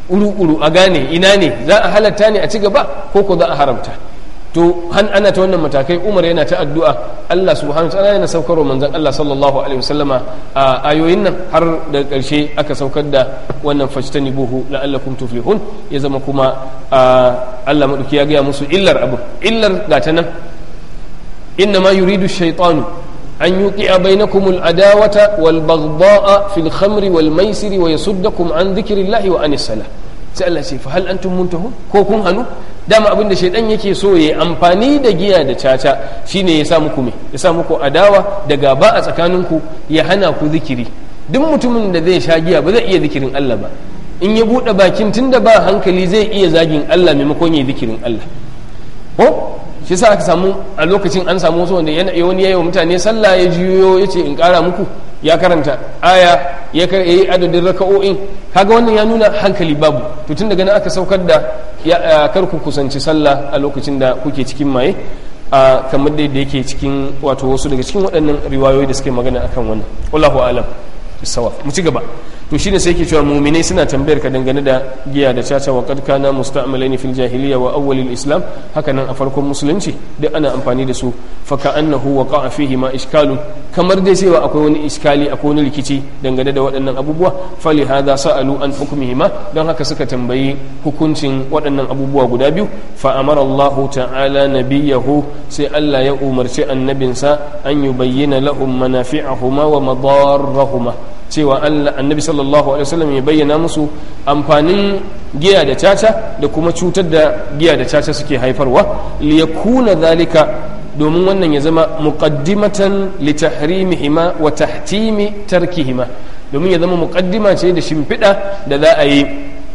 uru-uru a gane ina ne za a halatta ne a ci gaba ko ko za a haramta to han ana ta wannan matakai umar yana ta addu'a Allah subhanahu ta'ala yana saukarwa manzon Allah sallallahu alaihi wasallama a ayoyin nan har da karshe aka saukar da wannan fajtani buhu la'allakum tuflihun ya zama kuma Allah madauki ya gaya musu illar abu illar gata nan inna ma yuridu shaytanu an yuqi'a bainakum al-adawata wal baghdha'a fil khamri wal maisiri wa yasuddakum an dhikrillahi wa anis salah sai Allah ce fa hal antum muntahun ko kun hanu dama abinda shaidan yake so ya amfani da giya da caca shine ya sa muku me ya sa muku adawa da gaba a tsakaninku ya hana ku zikiri duk mutumin da zai sha giya ba zai iya zikirin Allah ba in ya bude bakin tunda ba hankali zai iya zagin Allah maimakon ya zikirin Allah ko shi sa aka samu a lokacin an samu wasu wanda yana wani yayi wa mutane sallah ya jiyo ya ce in kara muku ya karanta aya ya yi adadin raka'o'in kaga wannan ya nuna hankali babu to tun daga nan aka saukar da kar ku kusanci sallah a lokacin da kuke cikin maye a kamar da yake cikin wato wasu daga cikin waɗannan riwayoyi da suke magana akan wannan wallahu alam bisawa mu ci gaba to shine sai yake cewa mu'minai suna tambayar ka dangane da giya da caca wa qad kana musta'malain fil jahiliya wa awwal al islam haka nan a farkon musulunci duk ana amfani da su fa ka'annahu waqa'a fihi ma ishkalun kamar dai cewa akwai wani iskali akwai wani rikici dangane da waɗannan abubuwa fali hadha sa'alu an hukmihima don haka suka tambayi hukuncin waɗannan abubuwa guda biyu fa amara Allah ta'ala nabiyahu sai Allah ya umarci annabinsa an yubayyana lahum manafi'ahuma wa madarrahuma cewa annabi sallallahu alaihi wasallam ya bayyana musu amfanin giya da caca da kuma cutar da giya da caca suke haifarwa liyakuna zalika domin wannan ya zama muqaddimatan li tahrimihima wa tahtimi tarkihima domin ya zama muqaddima ce da shimfiɗa da za a yi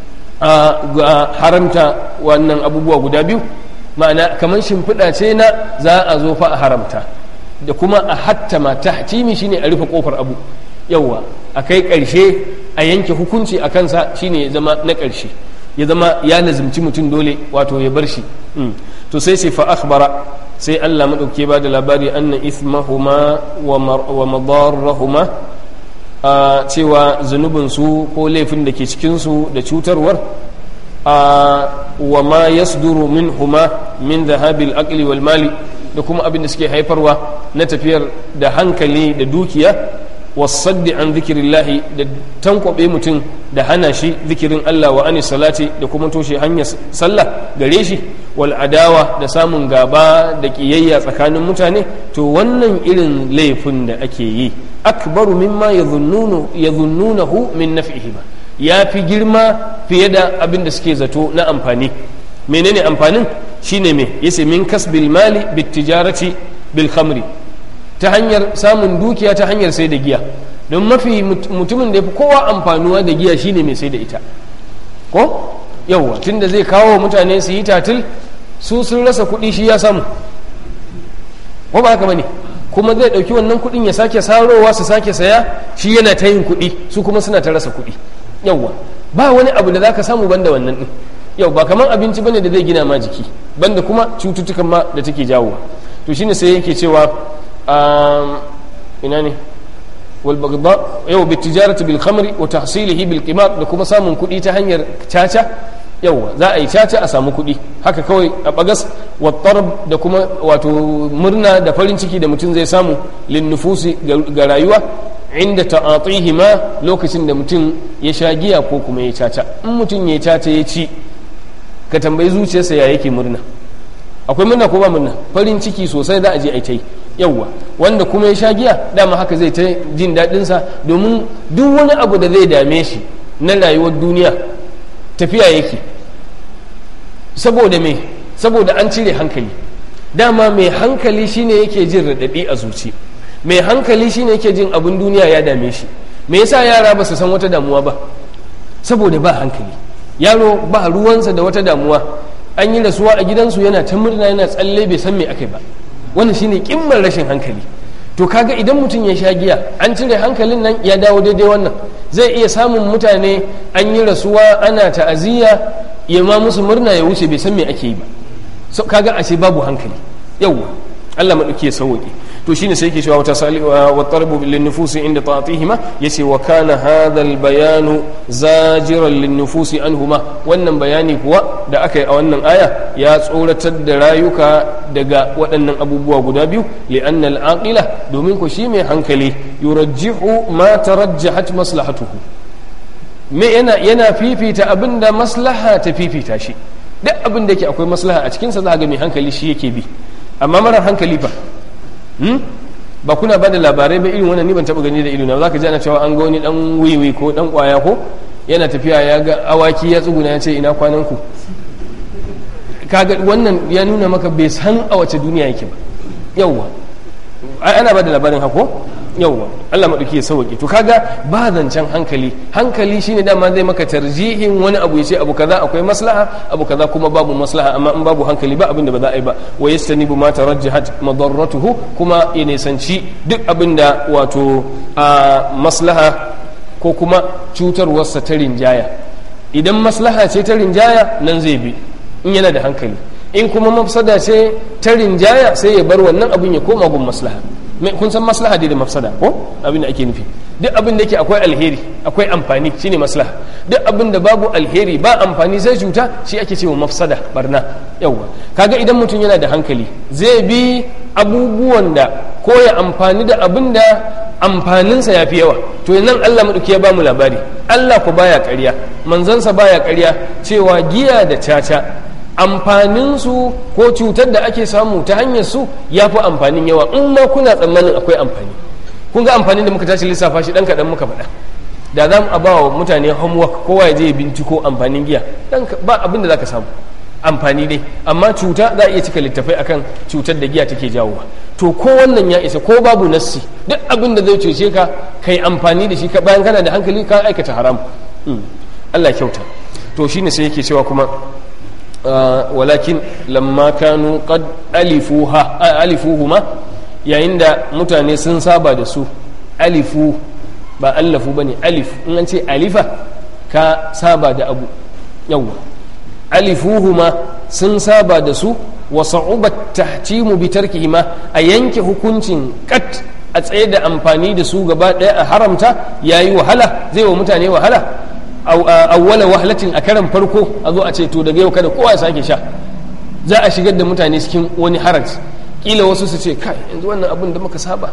a haramta wannan abubuwa guda biyu ma'ana kamar shimfiɗa ce na za a zo fa a haramta da kuma a hattama tahtimi shine a rufe kofar abu yawwa a kai ƙarshe a yanke hukunci a kansa shine ya zama na ƙarshe ya zama ya lazimci mutum dole wato ya bar shi to sai sai fa akhbara sai Allah madauke ba da labari anna ithmahuma wa madarrahuma a cewa zunubin su ko laifin da ke cikin su da cutarwar a wa ma yasduru minhuma min dhahabil aqli wal mali da kuma abin da suke haifarwa na tafiyar da hankali da dukiya wasaddi an zikirillahi da tankwabe mutum da hana shi zikirin Allah wa ani salati da kuma toshe hanyar sallah gare shi wal adawa da samun gaba da kiyayya tsakanin mutane to wannan irin laifin da ake yi akbaru mimma yadhunnunahu min naf'ihima ya fi girma fiye da abin da suke zato na amfani menene amfanin shine me yace min kasbil mali bit tijarati bil khamri ta hanyar samun dukiya ta hanyar sai da giya don mafi mutumin da ya fi kowa amfanuwa da giya shine mai sai da ita ko yauwa tunda zai kawo mutane su yi tatil su sun rasa kuɗi shi ya samu ko ba haka bane kuma zai ɗauki wannan kuɗin ya sake sarowa su sake saya shi yana ta yin kuɗi su kuma suna ta rasa kuɗi yauwa ba wani abu da zaka samu banda wannan ɗin yau ba kamar abinci bane da zai gina ma jiki banda kuma cututtukan ma da take jawowa to shine sai yake cewa ina ne والبغضاء يو بالتجارة بالخمر وتحصيله بالقمار da kuma samun kuɗi ta hanyar caca yawa za a yi caca a samu kuɗi haka kawai a bagas wattarab da kuma wato murna da farin ciki da mutum zai samu linnufusi ga rayuwa inda ta'atihi ma lokacin da mutum ya sha giya ko kuma ya caca in mutum ya caca ya ci ka tambayi zuciyarsa ya yake murna akwai murna ko ba murna farin ciki sosai za a je a yi yawwa wanda kuma ya sha giya dama haka zai ta jin daɗinsa domin duk wani abu da zai dame shi na rayuwar duniya tafiya yake saboda me saboda an cire hankali dama mai hankali shine yake jin raɗaɗi a zuci mai hankali shine yake jin abin duniya ya dame shi me yasa yara ba su san wata damuwa ba saboda ba hankali yaro ba ruwansa da wata damuwa an yi rasuwa a gidansu yana ta murna yana tsalle bai san me akai ba wannan shine kimmar rashin hankali to kaga idan mutum ya sha giya an cire hankalin nan ya dawo daidai wannan zai iya samun mutane an yi rasuwa ana ta'aziyya ya ma musu murna ya wuce bai san me ake yi ba so kaga ashe babu hankali yawwa Allah maɗauki ya sauwaƙe to shine sai yake cewa wata sali wa tarbu lin nufusi inda ta'atihima yace wa kana hadha al bayanu zajiran lin nufusi anhuma wannan bayani kuwa da aka yi a wannan aya ya tsoratar da rayuka daga waɗannan abubuwa guda biyu li'anna al aqila domin ko shi mai hankali yurajjihu ma tarajjahat maslahatuhu me yana yana fifita abinda maslaha ta fifita shi duk abin da yake akwai maslaha a cikinsa za ga mai hankali shi yake bi amma marar hankali fa ba kuna ba da labarai ba irin wannan ni ban taba gani da ido na za ka ji ana cewa an ga wani dan wiwi ko dan kwaya ko yana tafiya ya ga awaki ya tsuguna ya ce ina kwanan ku kaga wannan ya nuna maka bai san a wace duniya yake ba yawwa ana ba da labarin hako yauwa Allah maɗauki ya sauƙi to kaga ba zancen hankali hankali shine dama zai maka tarjihin wani abu ya ce abu kaza akwai maslaha abu kaza kuma babu maslaha amma in babu hankali ba abin da ba za a yi ba wa yastanibu ma tarajjahat madarratuhu kuma ya nisanci duk abin da wato a maslaha ko kuma cutarwarsa ta rinjaya idan maslaha ce ta rinjaya nan zai bi in yana da hankali in kuma mafsada ce ta rinjaya sai ya bar wannan abin ya koma gun maslaha kun san maslaha dai da mafsada ko abin da ake nufi duk abin da yake akwai alheri akwai amfani shine maslaha duk abin da babu alheri ba amfani sai cuta shi ake cewa mafsada barna yawa kaga idan mutum yana da hankali zai bi abubuwan da ko ya amfani da abin da amfaninsa ya fi yawa to nan Allah maɗauki ya bamu labari Allah ku baya ƙarya manzansa baya ƙarya cewa giya da caca amfaninsu ko cutar da ake samu ta hanyar su ya fi amfanin yawa in ma kuna tsammanin akwai amfani kun ga amfanin da muka tashi lissafa shi dan kaɗan muka faɗa da za mu a bawa mutane homework kowa ya je ya binciko amfanin giya dan ba abin da za ka samu amfani dai amma cuta za a iya cika littafai akan cutar da giya take jawowa to ko wannan ya isa ko babu nassi duk abin da zai cuce ka kai amfani da shi ka bayan kana da hankali ka aikata haram Allah kyauta to shine sai yake cewa kuma walakin lamma kanu qad alifuha alifuhuma yayin da mutane sun saba da su alifu ba allafu bane alif in an ce alifa ka saba da abu yawwa alifuhuma sun saba da su wa sa'ubat tahtimu bi tarkihima a yanke hukuncin kat a tsaye da amfani da su gaba daya a haramta yayi wahala zai wa mutane wahala awwala wahlatin a karan farko a zo a ce to daga yau kada kowa ya sake sha za a shigar da mutane cikin wani haraj kila wasu su ce kai yanzu wannan abin da muka saba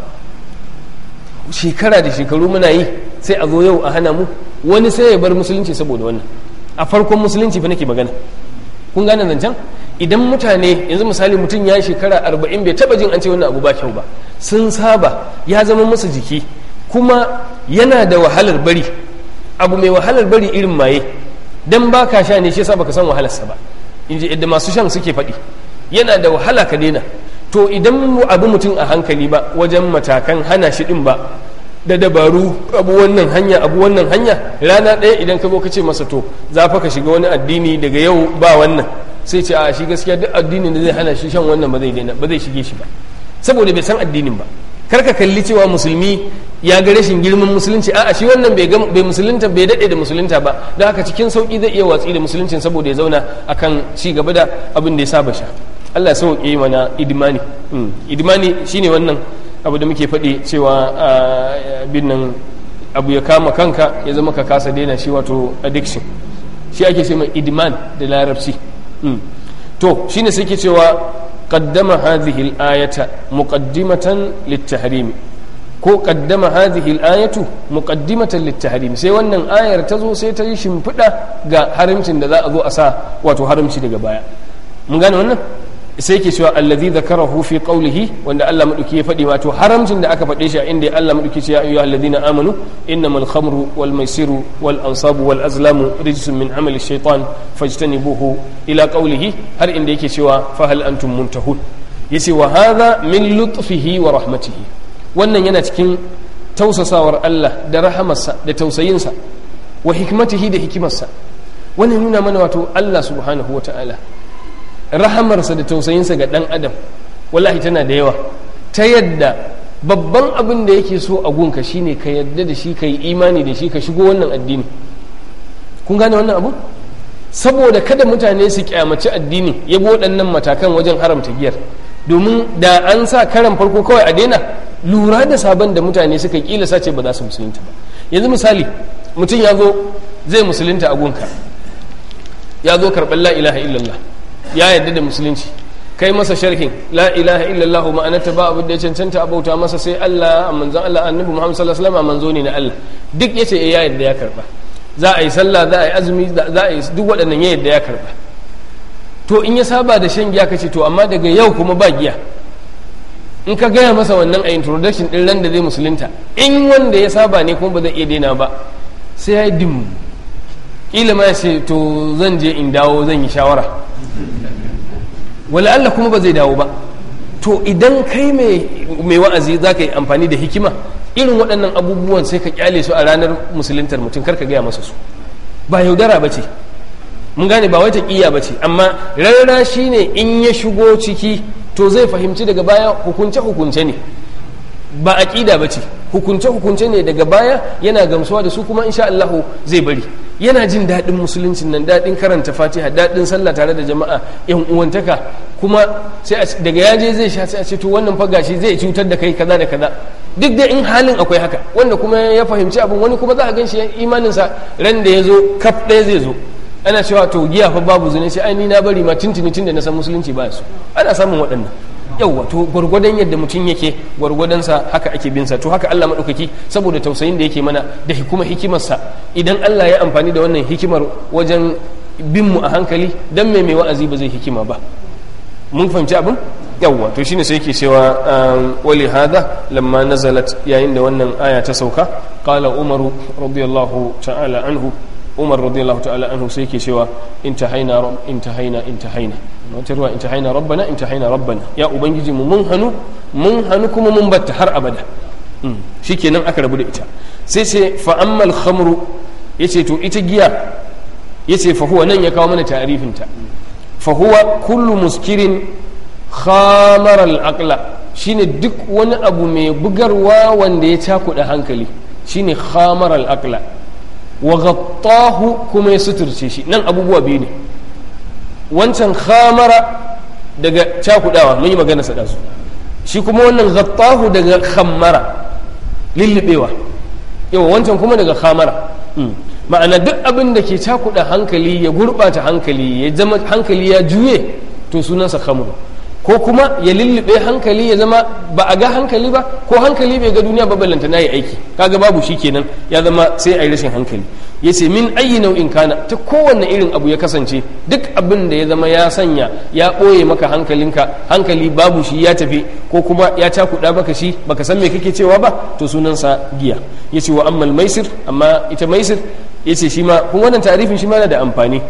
shekara da shekaru muna yi sai a zo yau a hana mu wani sai ya bar musulunci saboda wannan a farkon musulunci fa nake magana kun gane zancen idan mutane yanzu misali mutum ya yi shekara arba'in bai taba jin an ce wannan abu ba kyau ba sun saba ya zama musu jiki kuma yana da wahalar bari abu mai wahalar bari irin maye dan ba ka sha ne shi yasa baka san wahalarsa ba in ji yadda masu shan suke faɗi yana da wahala ka daina to idan abu mutum a hankali ba wajen matakan hana shi ɗin ba da dabaru abu wannan hanya abu wannan hanya rana ɗaya idan ka zo ka ce masa to za fa ka shiga wani addini daga yau ba wannan sai ce a shi gaskiya duk addinin da zai hana shi shan wannan ba zai daina ba zai shige shi ba saboda bai san addinin ba kar ka kalli cewa musulmi ya ga rashin girman musulunci a'a shi wannan bai bai musulunta bai dade da musulunta ba don haka cikin sauki zai iya watsi da musuluncin saboda ya zauna akan ci gaba da abin da ya saba sha Allah ya sauke mana idmani idmani shine wannan abu da muke faɗi cewa bin nan abu ya kama kanka ya zama ka kasa daina shi wato addiction shi ake ce mai idman da larabci to shine sai ke cewa qaddama hadhihi al-ayata muqaddimatan lit-tahrim ko qaddama hadhihi al-ayatu muqaddimatan lit-tahrim sai wannan ayar ta zo sai ta yi shimfiɗa ga haramcin da za a zo a sa wato haramci daga baya mun gane wannan sai ke cewa allazi zakarahu fi qawlihi wanda Allah madauki ya faɗi wato haramcin da aka faɗe shi a inda Allah madauki ce ya ayyuhal ladina amanu innamal khamru wal maisiru wal ansabu wal azlamu rijsun min amali shaytan fajtanibuhu ila qawlihi har inda yake cewa fa hal antum muntahun yace wa hadha min lutfihi wa rahmatihi wannan yana cikin tausasawar Allah da rahamarsa da tausayinsa wa hikmatihi da hikimarsa wannan nuna mana wato Allah subhanahu wa ta'ala rahamarsa da tausayinsa ga ɗan adam wallahi tana da yawa ta yadda babban abin da yake so a gunka shine ka yadda da shi ka yi imani da shi ka shigo wannan addini kun gane wannan abu saboda kada mutane su kyamaci addini ya bi waɗannan matakan wajen haramta giyar domin da an sa karan farko kawai a daina lura da sabon da mutane suka kila sace ba za su musulunta ba yanzu misali mutum ya zo zai musulunta a gunka ya zo karɓar la ilaha illallah ya yarda da musulunci kai masa sharhin la ilaha illallah ma'anarta ba abu da ya cancanta abauta masa sai Allah a manzon Allah annabi Muhammad sallallahu alaihi wasallam manzo ne na Allah duk yace eh ya yarda ya karba za a yi sallah za a yi azumi za a yi duk waɗannan ya yarda ya karba to in ya saba da shan giya kace to amma daga yau kuma ba giya in ka gaya masa wannan a introduction din ran da zai musulunta in wanda ya saba ne kuma ba zai iya daina ba sai ya yi dim kila ma ya ce to zan je in dawo zan yi shawara wala Allah kuma ba zai dawo ba to idan kai mai wa'azi za ka yi amfani da hikima irin waɗannan abubuwan sai ka kyale su a ranar musuluntar mutum karka gaya masa su ba yaudara ba ce mun gane ba wai taƙiyya ba ce amma rarra shi ne in ya shigo ciki to zai fahimci daga baya hukunce hukunce ne ba aƙida ba ce hukunce hukunce ne daga baya yana gamsuwa da su kuma insha Allah zai bari yana jin daɗin musuluncin nan daɗin karanta fatiha daɗin sallah tare da jama'a yan uwantaka kuma sai daga yaje zai sha sai a ce to wannan fa gashi zai cutar da kai kaza da kaza duk da in halin akwai haka wanda kuma ya fahimci abin wani kuma za a ganshi imaninsa ran da ya zo kaf ɗaya zai zo ana cewa to giya fa babu zune sai ai ni na bari ma tuntuni tun da na san musulunci ba su ana samun waɗannan yauwa to gwargwadon yadda mutum yake gwargwadonsa haka ake binsa to haka Allah maɗaukaki saboda tausayin da yake mana da kuma hikimarsa idan Allah ya amfani da wannan hikimar wajen bin mu a hankali dan mai mai wa'azi ba zai hikima ba mun fahimci abin yawwa to shine sai yake cewa wali hada lamma nazalat yayin da wannan aya ta sauka qala umaru radiyallahu ta'ala anhu umar radiyallahu ta'ala anhu sai yake cewa intahaina intahaina intahaina wata ruwa intahaina rabbana intahaina rabbana ya ubangiji mu mun hanu mun hanu kuma mun batta har abada shikenan aka rabu da ita sai sai fa ammal khamru yace to ita giya yace fa huwa nan ya kawo mana ta'rifin ta fa huwa kullu muskirin khamara al-aqla shine duk wani abu mai bugarwa wanda ya cakuɗa hankali shine khamara al-aqla wa ghattahu kuma ya suturce shi nan abubuwa biyu ne wancan khamara daga cakudawa mun yi magana sa su shi kuma wannan ghattahu daga khammara lillibewa yawa wancan kuma daga khamara ma'ana duk abin da ke cakuda hankali ya gurbata hankali ya zama hankali ya juye to sunansa khamru ko kuma ya lullube hankali ya zama ba a ga hankali ba ko hankali bai ga duniya ba ballanta na yi aiki kaga babu shi kenan ya zama sai a yi rashin hankali ya ce min ayi nau'in kana ta kowanne irin abu ya kasance duk abin da ya zama ya sanya ya ɓoye maka hankalinka hankali babu shi ya tafi ko kuma ya cakuɗa maka shi baka san me kake cewa ba to sunansa giya ya ce wa ammal maisir amma ita maisir ya ce shi ma kun wannan tarifin shi ma na da amfani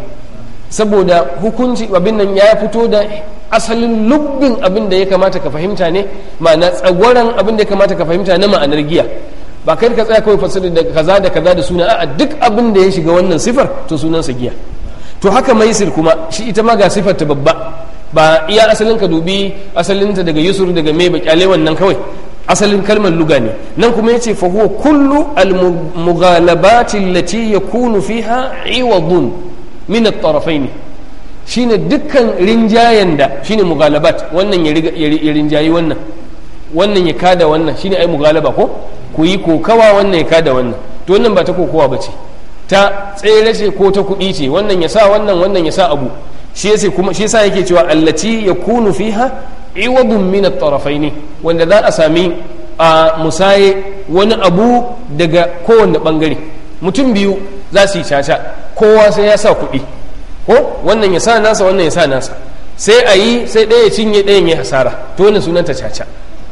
saboda hukunci abin nan ya fito da asalin lubbin abin da ya kamata ka fahimta ne ma'ana tsagwaron abin da ya kamata ka fahimta na ma'anar giya ba kai ka tsaya kawai fasiri da kaza da kaza da suna a duk abin da ya shiga wannan sifar to sunansa giya to haka maisir kuma shi ita ma ga sifar ta babba ba iya asalin ka dubi asalinta daga yusur daga mai bakyale wannan kawai asalin kalmar luga ne nan kuma yace fa huwa kullu al mughalabati allati yakunu fiha iwadun min at-tarafayn shine dukkan rinjayen da shine mughalabat wannan ya rinjayi wannan wannan ya kada wannan shine ai mughalaba ko ku yi kokawa wannan ya kada wannan to wannan ba ta kokowa ba ce ta tsere ce ko ta kuɗi ce wannan ya sa wannan wannan ya sa abu shi yasa kuma shi yasa yake cewa allati yakunu fiha iwadun min at-tarafaini wanda za a sami a musaye wani abu daga kowanne bangare mutum biyu za su yi caca kowa sai ya sa kuɗi ko wannan ya sa nasa wannan ya sa nasa sai a yi sai ɗaya ya cinye ɗayan ya hasara to wannan sunanta caca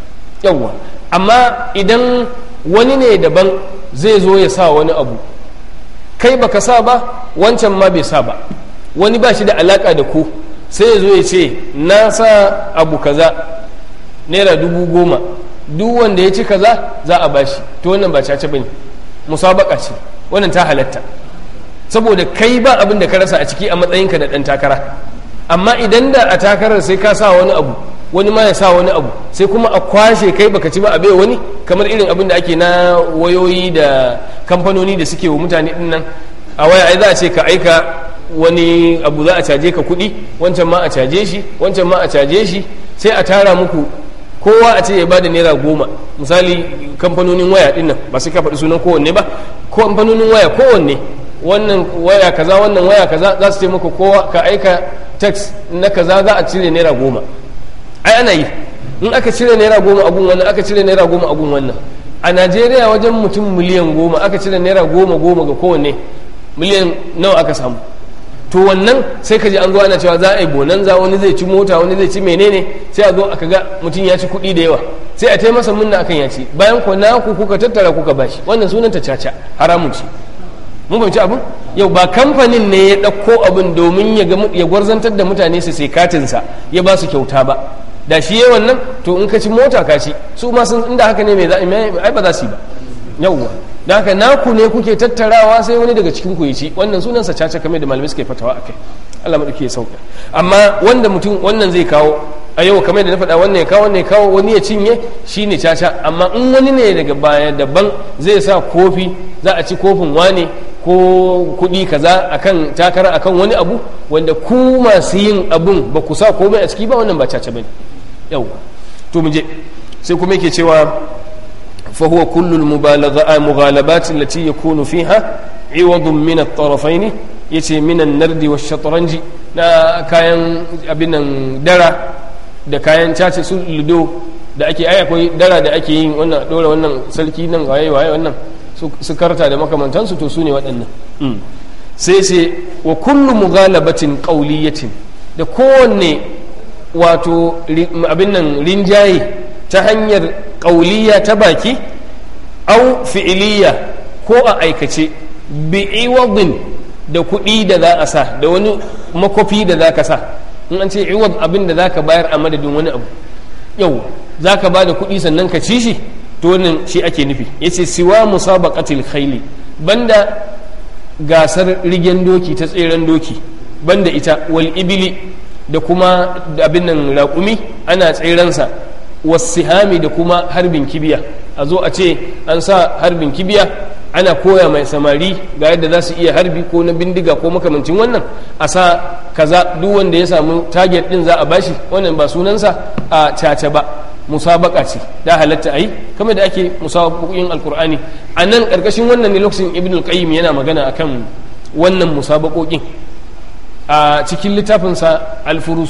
yawwa amma idan wani ne daban zai zo ya sa wani abu kai baka sa ba wancan ma bai sa ba wani ba shi da alaka da ku sai ya zo ya ce na sa abu kaza naira dubu goma duk wanda ya ci kaza za a bashi to wannan ba caca bane musabaka ce wannan ta halatta saboda kai ba abin da ka rasa a ciki a matsayinka da ɗan takara amma idan da a takarar sai ka sa wani abu wani ma ya sa wani abu sai kuma a kwashe kai baka ci ba a bai wani kamar irin abin da ake na wayoyi da kamfanoni da suke wa mutane din nan a waya ai za a ce ka aika wani abu za a caje ka kuɗi wancan ma a caje shi wancan ma a caje shi sai a tara muku kowa a ce ya bada naira goma misali kamfanonin waya din nan ba sai ka faɗi sunan kowanne ba kamfanonin waya kowanne wannan waya kaza wannan waya kaza za su ce muku kowa ka aika tax na kaza za a cire naira goma ai ana yi in aka cire naira goma a gun wannan aka cire naira goma a gun wannan a najeriya wajen mutum miliyan goma aka cire naira goma goma ga kowanne miliyan nawa aka samu to wannan sai ka ji an zo ana cewa za a yi bonanza wani zai ci mota wani zai ci menene sai a zo aka ga mutum ya ci kuɗi da yawa sai a tai masa munna akan ya ci bayan ku naku kuka tattara kuka bashi wannan sunan ta caca haramun ci mun fahimci abin yau ba kamfanin ne ya ɗauko abin domin ya gwarzantar da mutane su sai katinsa ya ba su kyauta ba da shi yayi wannan to in ka ci mota ka ci su ma sun inda haka ne mai ai ba za su yi ba yauwa da haka naku ne kuke tattarawa sai wani daga cikin ku ya ci wannan sunansa caca kamar da malamai suke fatawa akai Allah madauki ya sauka amma wanda mutum wannan zai kawo a yau kamar da na faɗa wannan ya kawo wannan ya kawo wani ya cinye shine caca amma in wani ne daga baya daban zai sa kofi za a ci kofin wane ko kuɗi kaza akan takara akan wani abu wanda ku masu yin abun ba ku sa komai a ciki ba wannan ba caca bane yau to mu je sai kuma yake cewa فهو كل المغالبات التي يكون فيها عوض من الطرفين yace minan nardi wa shatranji na kayan abin nan dara da kayan cace su ludo da ake ai akwai dara da ake yin wannan dora wannan sarki nan waye waye wannan su karta da makamantansu to su ne waɗannan sai sai wa kullu mughalabatin qawliyatin da kowanne wato abin nan rinjaye ta hanyar ƙauliya ta baki au fi'iliya ko a aikace bi'iwadin da kuɗi da za a sa da wani makofi da za ka sa in an ce iwad abin da za ka bayar a madadin wani abu yau za ka ba da kuɗi sannan ka ci shi to wannan shi ake nufi ya ce siwa musabaqatil khayli banda gasar rigen doki ta tseren doki banda ita wal ibili da kuma abin nan raƙumi ana tserensa wasihami da kuma harbin kibiya a zo a ce an sa harbin kibiya ana koya mai samari ga yadda za su iya harbi ko na bindiga ko makamancin wannan a sa kaza duk wanda ya samu target din za a bashi wannan ba sunansa a caca ba musabaka ce da halatta a yi kamar da ake musabakokin alkur'ani a nan ƙarƙashin wannan ne lokacin ibn al-qayyim yana magana akan wannan musabakokin a cikin littafinsa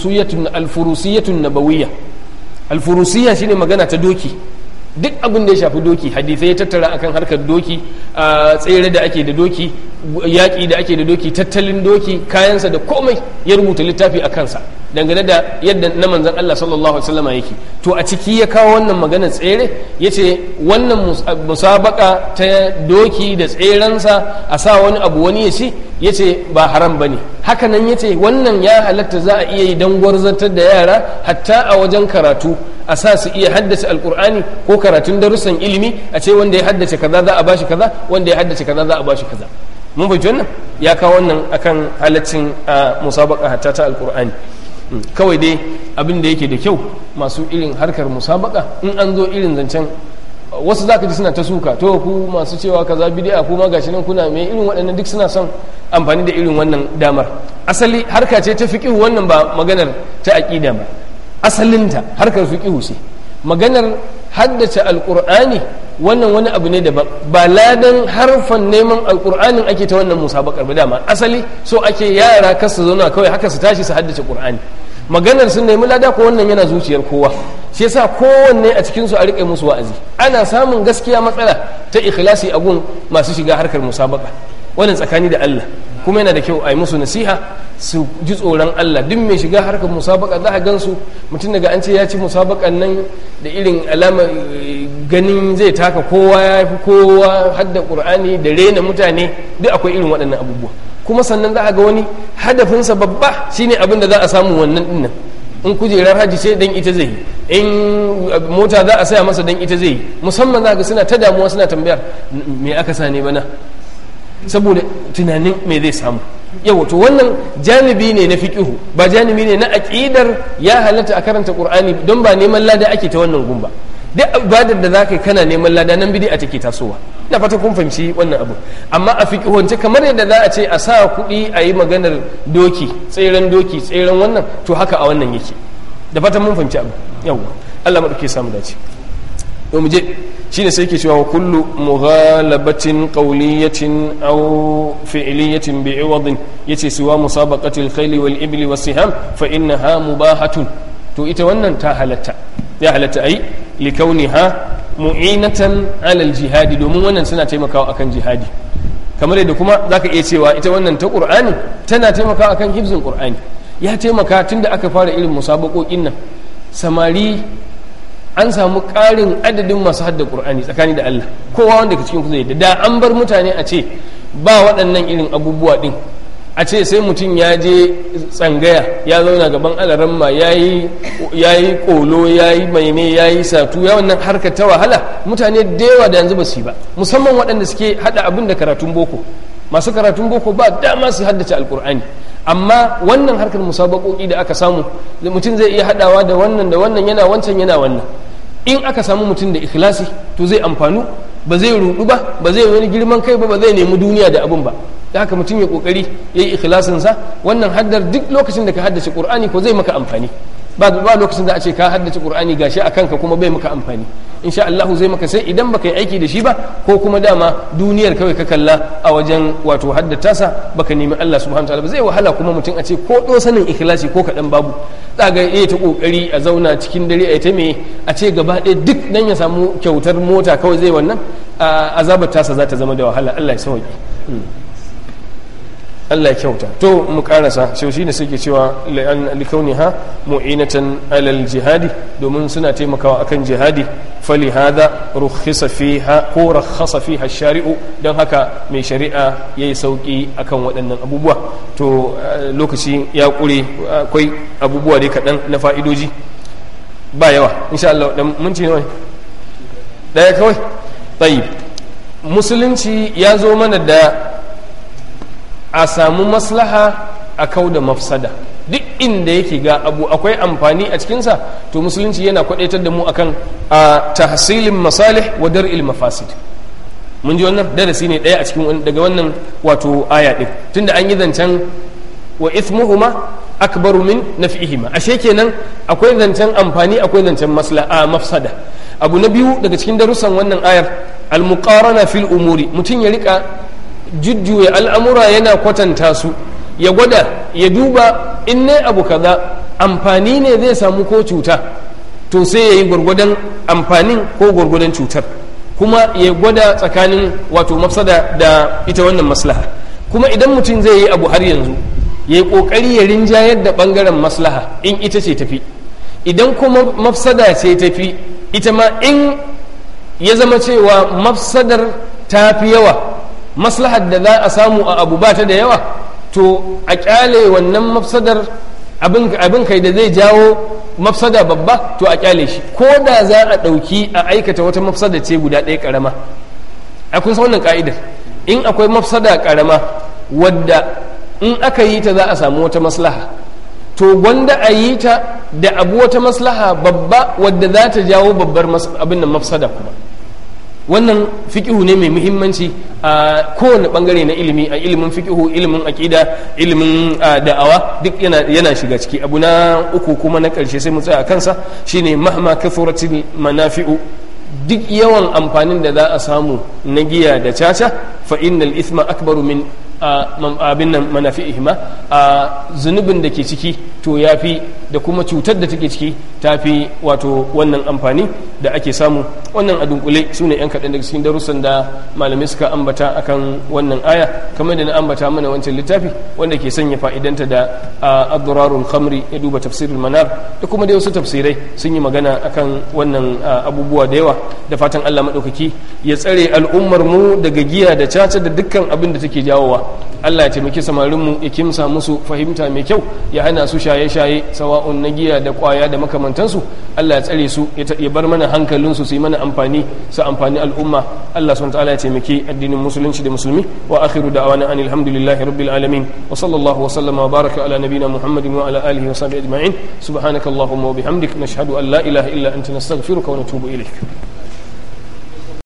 alfurusiyatun nabawiyya alfurusiya shine magana ta doki duk abin da ya shafi doki hadisai ya tattara akan harkar doki a tsere da ake da doki yaƙi da ake da doki tattalin doki kayansa da komai ya rubuta littafi a kansa dangane da yadda na manzan Allah sallallahu alaihi wasallam yake to a ciki ya kawo wannan maganar tsere ya ce wannan musabaka ta doki da tserensa a sa wani abu wani ya ci ya ce ba haram ba ne hakanan ya ce wannan ya halatta za a iya yi don gwarzantar da yara hatta a wajen karatu a sa su iya haddace alkur'ani ko karatun darussan ilimi a ce wanda ya haddace kaza za a bashi kaza wanda ya haddace kaza za a bashi kaza mun fahimci wannan ya kawo wannan akan halaccin musabaka hatta ta alkur'ani kawai dai abin da yake da kyau masu irin harkar musabaka in an zo irin zancen wasu za ka ji suna ta suka to ku masu cewa kaza bidi'a kuma gashi nan kuna mai irin waɗannan duk suna son amfani da irin wannan damar asali harka ce ta fiƙihu wannan ba maganar ta aƙida ba asalinta harkar fiƙihu ce maganar haddace alƙur'ani wannan wani abu ne daban ba ladan harfan neman alƙur'anin ake ta wannan musabakar ba dama asali so ake yara kar su zauna kawai haka su tashi su haddace ƙur'ani maganar sun nemi lada ko wannan yana zuciyar kowa shi yasa kowanne a cikinsu a riƙe musu wa'azi ana samun gaskiya matsala ta ikhlasi a gun masu shiga harkar musabaka wannan tsakani da Allah kuma yana da kyau a yi musu nasiha su ji tsoron Allah duk mai shiga harkar musabaka za a gansu mutum daga an ce ya ci musabakan nan da irin alama ganin zai taka kowa ya fi kowa hadda qur'ani da rena mutane duk akwai irin waɗannan abubuwa kuma sannan za a ga wani hadafinsa babba shine abin da za a samu wannan dinnan in kujerar hajji ce dan ita zai in mota za a saya masa dan ita zai musamman za ga suna ta damuwa suna tambayar me aka sa ne bana saboda tunanin me zai samu yau to wannan janibi ne na fiqihu ba janibi ne na aqidar ya halatta a karanta qur'ani don ba neman lada ake ta wannan gumba duk ibadar da zaka yi kana neman lada nan bid'a take tasowa ina fata kun fahimci wannan abu amma a fiqihunce kamar yadda za a ce a sa kuɗi a yi maganar doki tseren doki tseren wannan to haka a wannan yake da fatan mun fahimci abu yau Allah madauke samu dace to mu je shine sai yake cewa wa kullu mughalabatin qawliyatin aw fi'liyatin bi'iwadin yace siwa musabaqati al-khayl wal ibli was siham fa innaha mubahatun to ita wannan ta halatta ya halatta ai li kauniha mu'inatan ala al-jihadi domin wannan suna taimakawa akan jihadi kamar yadda kuma zaka iya cewa ita wannan ta qur'ani tana taimakawa akan hifzin qur'ani ya taimaka tunda aka fara irin musabaqoqin nan samari an samu ƙarin adadin masu hadda ƙur'ani tsakani da Allah kowa wanda ka cikin ku zai da an bar mutane a ce ba waɗannan irin abubuwa ɗin a ce sai mutum ya je tsangaya ya zauna gaban alaramma ya yi ƙolo ya yi maine ya yi satu ya wannan harkar ta wahala mutane da yawa da yanzu ba su yi ba musamman waɗanda suke haɗa abin da karatun boko masu karatun boko ba dama su haddace alƙur'ani amma wannan harkar musabaƙoƙi da aka samu mutum zai iya haɗawa da wannan da wannan yana wancan yana wannan in aka samu mutum da ikhlasi to zai amfanu ba zai rudu ba ba zai wani girman kai ba ba zai nemi duniya da abin ba da haka mutum ya kokari ya yi ikhlasinsa wannan haddar duk lokacin da ka haddace qur'ani ko zai maka amfani ba ba lokacin da a ce ka haddace qur'ani gashi a kanka kuma bai maka amfani insha Allah zai maka sai idan baka yi aiki da shi ba ko kuma dama duniyar kawai ka kalla a wajen wato haddata sa baka nemi Allah subhanahu wataala ba zai wahala kuma mutum a ce ko do sanin ikhlasi ko kadan babu daga iya ta kokari a zauna cikin dare a ta me a ce gaba ɗaya duk dan ya samu kyautar mota kawai zai wannan azabar tasa za ta zama da wahala Allah ya sauki Allah ya kyauta to mu karasa shi shine suke cewa likauniha mu'inatan alal jihadi domin suna taimakawa akan jihadi fali hada rukhisa fiha ko rakhasa fiha shari'u don haka mai shari'a yayi sauki akan waɗannan abubuwa to lokaci ya kure akwai abubuwa dai kaɗan na fa'idoji ba yawa insha Allah dan minti nawa daya kawai tayyib musulunci ya zo mana da a samu maslaha a kau da mafsada duk inda yake ga abu akwai amfani a cikinsa to musulunci yana kwadaitar da mu akan a tahsilin masalih wa dar'il mafasid mun ji wannan darasi ne daya a cikin daga wannan wato aya din tunda an yi zancen wa ithmuhuma akbaru min naf'ihima ashe kenan akwai zancen amfani akwai zancen maslaha mafsada abu na biyu daga cikin darussan wannan ayar al-muqarana fil umuri mutum ya rika jujjuya al'amura yana kwatanta su ya gwada ya duba in ne abu kaza amfani ne zai samu ko cuta to sai ya yi gwargwadon amfanin ko gwargwadon cutar kuma ya gwada tsakanin wato mafsada da ita wannan maslaha kuma idan mutum zai yi abu har yanzu ya yi ƙoƙari ya rinjayar da ɓangaren maslaha in ita ce tafi idan kuma mafsada ce tafi ita ma in ya zama cewa mafsadar ta fi yawa maslahar da za a samu a abu ba ta da yawa to a kyale wannan mafsadar abin kai da zai jawo mafsada babba to a kyale shi ko da za a ɗauki a aikata wata mafsada ce guda ɗaya ƙarama akwai sa wannan ka'idar in akwai mafsada ƙarama wadda in aka yi ta za a samu wata maslaha to gwanda a yi ta da abu wata maslaha babba wadda za ta jawo babbar abin nan mafsada kuma wannan fikihu ne mai muhimmanci a kowane bangare na ilimi a ilimin fikihu ilimin aƙida ilimin da'awa duk yana shiga ciki abu na uku kuma na ƙarshe sai mu tsaya a kansa shine mahma kathuratil manafi'u duk yawan amfanin da za a samu na giya da caca fa innal ithma akbaru min abin nan manafi'ihima a zunubin da ke ciki to ya fi da kuma cutar da take ciki ta fi wato wannan amfani da ake samu wannan a dunkule su ne yan kaɗan daga cikin darussan da malamai suka ambata akan wannan aya kamar da na ambata mana wancan littafi wanda ke sanya fa'idanta da abdurarul khamri ya duba tafsirul manar da kuma da wasu tafsirai sun yi magana akan wannan abubuwa da yawa da fatan allah maɗaukaki ya tsare al'ummar mu daga giya da caca da dukkan abin da take jawowa Allah ya taimaki samarinmu ya kimsa musu fahimta mai kyau ya hana su shaye-shaye sawa'un na giya da kwaya da makamantansu Allah ya tsare su ya bar mana hankalinsu su yi mana amfani su amfani al'umma Allah subhanahu ta'ala ya taimaki addinin musulunci da musulmi wa akhiru da'wana anil hamdulillahi rabbil alamin wa sallallahu wa sallama wa baraka ala nabina muhammadin wa ala alihi wa sahbihi ajma'in subhanakallahumma wa bihamdik nashhadu an la ilaha illa anta nastaghfiruka wa natubu ilayk